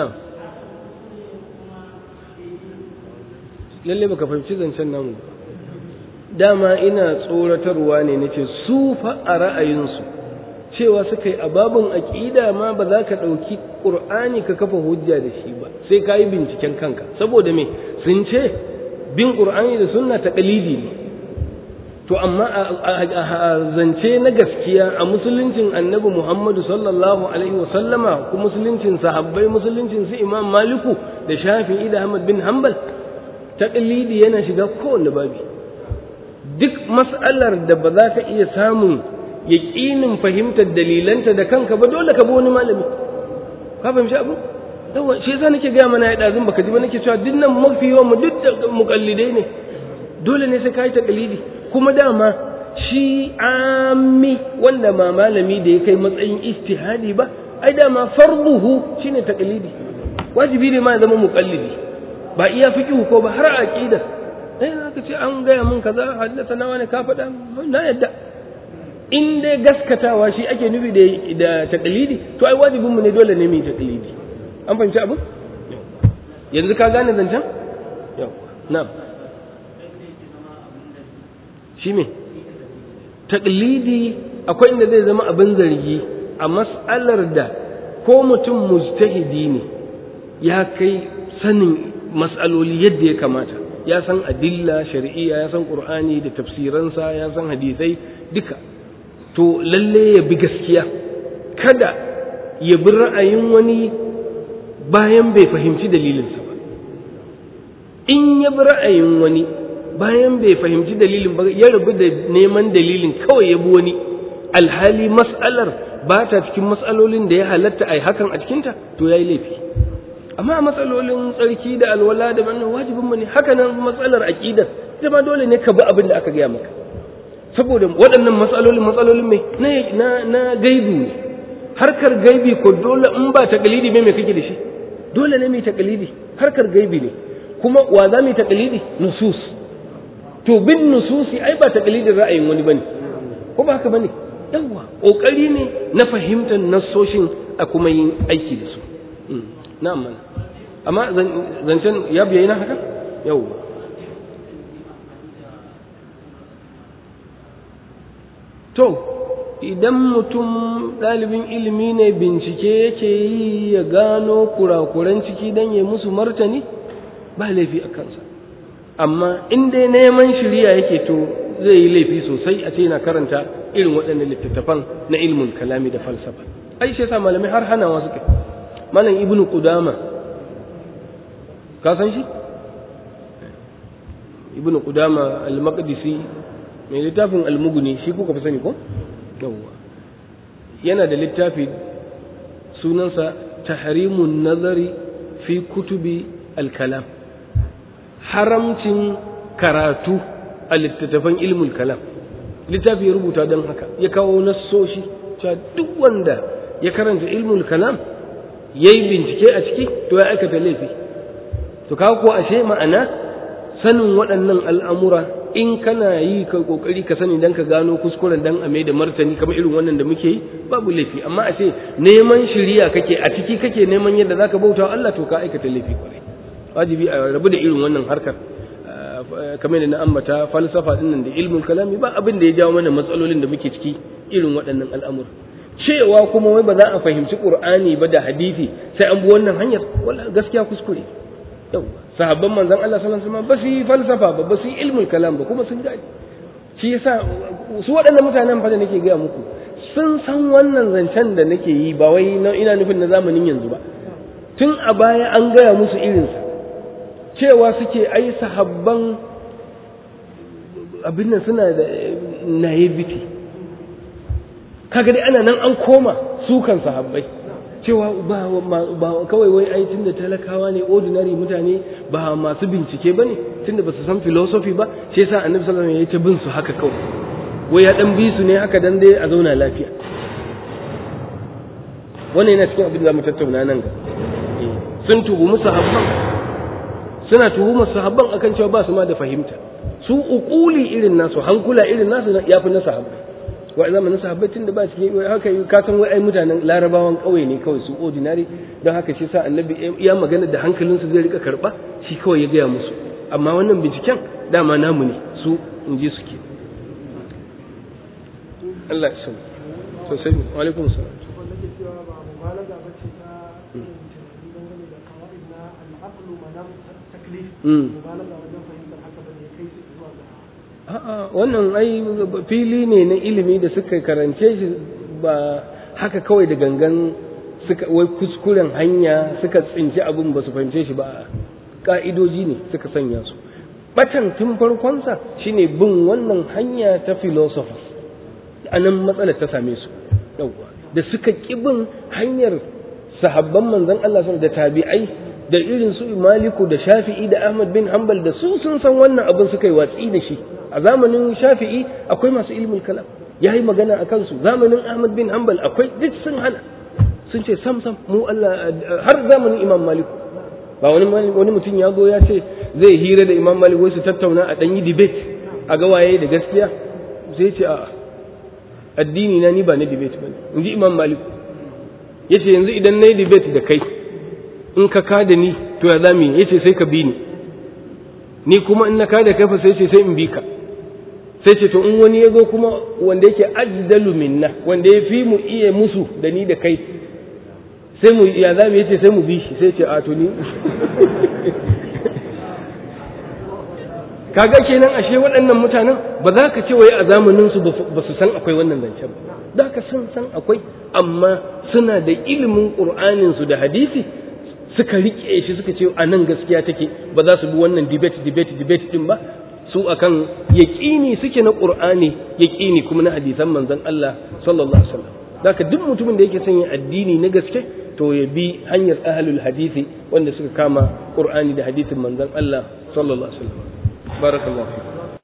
lalle baka fahimci zancen namu ba dama ina tsoratarwa ne nace su fa a ra'ayinsu cewa suka yi ababin aƙida ma ba za ka ɗauki ƙur'ani ka kafa hujja da shi ba sai ka yi binciken kanka saboda me sun ce bin ƙur'ani da sunna ta ƙalidi ne to amma a zance na gaskiya a musuluncin annabi muhammadu sallallahu alaihi wasallama ku musuluncin sahabbai musuluncin su imam maliku da shafi'i da ahmad bin hanbal taƙalidi yana shiga kowane babi duk mas'alar da ba za ka iya samun yaƙinin fahimtar dalilanta da kanka ba dole ka bi wani malami ka fahimci abu yawa shi yasa nake gaya mana ya ɗazun baka ji ba nake cewa duk nan mafi yawan mu duk da muƙallidai ne dole ne sai ka yi taƙalidi kuma dama shi ami wanda ma malami da ya kai matsayin istihadi ba ai dama farduhu shine taƙalidi wajibi ne ma ya zama muƙallidi ba iya fiqhu ko ba har aqida eh zaka ce an gaya mun kaza haddasa na wani ka faɗa na yadda in dai gaskatawa shi ake nufi da da taqlidi to ai wajibin mu ne dole ne mu yi taqlidi an fahimci abu yanzu ka gane zancen yau na'am shi me taqlidi akwai inda zai zama abin zargi a mas'alar da ko mutum mujtahidi ne ya kai sanin mas'aloli yadda ya kamata ya san adilla shari'iyya ya san qur'ani da tafsiransa ya san hadisai duka to lalle ya bi gaskiya kada ya bi ra'ayin wani bayan bai fahimci dalilinsa ba in ya bi ra'ayin wani bayan bai fahimci dalilin ba ya rabu da neman dalilin kawai ya bi wani alhali mas'alar ba ta cikin mas'alolin da ya halatta a hakan a cikinta to ya yi laifi amma matsalolin tsarki da alwala da wannan wajibin mu ne haka nan matsalar aqidar ita ma dole ne ka bi abin da aka gaya maka saboda waɗannan matsalolin matsalolin mai na na gaibi ne harkar gaibi ko dole in ba taqlidi me me kake da shi dole ne mai taqlidi harkar gaibi ne kuma wa za mu taqlidi nusus to bin nususi ai ba taqlidin ra'ayin wani bane ko ba haka bane yawa kokari ne na fahimtar nassoshin a kuma yin aiki da su na'am mana amma zancen ya biyayi na haka yau to idan mutum ɗalibin ilimi ne bincike yake yi ya gano kurakuran ciki don ya musu martani ba laifi a kansa amma in dai neman shirya yake to zai yi laifi sosai a ce yana karanta irin waɗannan littattafan na ilmin kalami da falsafa ai shi yasa malamai har hanawa suka malam ibnu qudama ka san shi ibnu qudama al-maqdisi mai littafin al-mughni shi kuka fi sani ko yawwa yana da littafi sunansa tahrimun nazari fi kutubi al-kalam haramcin karatu a littattafan ilmul kalam littafi ya rubuta don haka ya kawo nassoshi cewa duk wanda ya karanta ilmul kalam ya yi bincike a ciki to ya aikata laifi to kawo ko ashe ma'ana sanin waɗannan al'amura in kana yi ka kokari ka sani dan ka gano kuskuren dan a da martani kamar irin wannan da muke yi babu laifi amma ashe neman shiriya kake a ciki kake neman yadda zaka bauta Allah to ka aikata laifi kwarai wajibi a rabu da irin wannan harkar kamar da na ambata falsafa din nan da ilmul kalami ba abin da ya jawo mana matsalolin da muke ciki irin waɗannan al'amura cewa kuma wai ba za a fahimci qur'ani ba da hadisi sai an bi wannan hanyar wala gaskiya kuskure yau sahabban manzon Allah sallallahu alaihi wasallam ba su yi falsafa ba ba su yi ilmul kalam ba kuma sun gani shi yasa su waɗannan mutanen fa da nake gaya muku sun san wannan zancen da nake yi ba wai ina nufin na zamanin yanzu ba tun a baya an gaya musu irinsa cewa suke ai sahabban abin nan suna da naivety kaga dai ana nan an koma sukan sahabbai cewa ba, ba kawai wai ai tunda talakawa ne ordinary mutane ba masu bincike ba ne tunda ba su san philosophy ba shi yasa annabi sallallahu alaihi wasallam ya ta bin su haka kawai wai ya dan bi su ne haka dan dai a zauna lafiya wannan yana cikin abin da zamu tattauna nan ga sun tuhumi sahabban suna tuhumar sahabban akan cewa ba su ma da fahimta su uquli irin nasu hankula irin nasu yafi na sahabbai wa zamanin sahabbai tunda ba cikin haka ka san wai ai mutanen larabawan kauye ne kawai su ordinary don haka shi sa annabi ya magana da hankalinsu zai rika karba shi kawai ya gaya musu amma wannan binciken dama namu ne su in ji suke Allah ya sani sosai wa alaikum salam A'a wannan ai fili ne na ilimi da suka karance shi ba haka kawai da gangan suka wai kuskuren hanya suka tsinci abin ba su fahimce shi ba ka'idoji ne suka sanya su batan tun farkonsa shine bin wannan hanya ta philosophers a nan matsalar ta same su yawwa da suka ƙi bin hanyar sahabban manzon Allah da tabi'ai da irin su maliku da shafi'i da ahmad bin hanbal da su sun san wannan abin suka yi watsi da shi a zamanin shafi'i akwai masu ilmin kalam ya yi magana a kansu zamanin ahmad bin hanbal akwai duk sun hana sun ce sam sam mu Allah har zamanin imam maliku ba wani wani mutum ya zo ya ce zai hira da imam malik su tattauna a ɗanyi debate a ga waye da gaskiya sai ce a addini na ni ba na debate bane in ji imam malik yace yanzu idan na yi debate da kai in ka kada ni to ya zami yace sai ka bi ni ni kuma in na kada kai fa sai ce sai in bi ka sai ce to in wani ya zo kuma wanda yake ajdalu minna wanda ya fi mu iya musu da ni da kai sai mu ya zami yace sai mu bi shi sai ce a to ni kaga kenan ashe waɗannan mutanen ba za ka ce wai a zamanin su ba su san akwai wannan zancen ba za ka san san akwai amma suna da ilimin qur'anin su da hadisi suka rike shi suka ce a nan gaskiya take ba za su bi wannan debate debate debate din ba su akan yaqini suke na qur'ani yaqini kuma na hadisan manzon Allah sallallahu alaihi wasallam zaka duk mutumin da yake son yin addini na gaske to ya bi hanyar ahlul hadisi wanda suka kama qur'ani da hadisin manzon Allah sallallahu alaihi wasallam barakallahu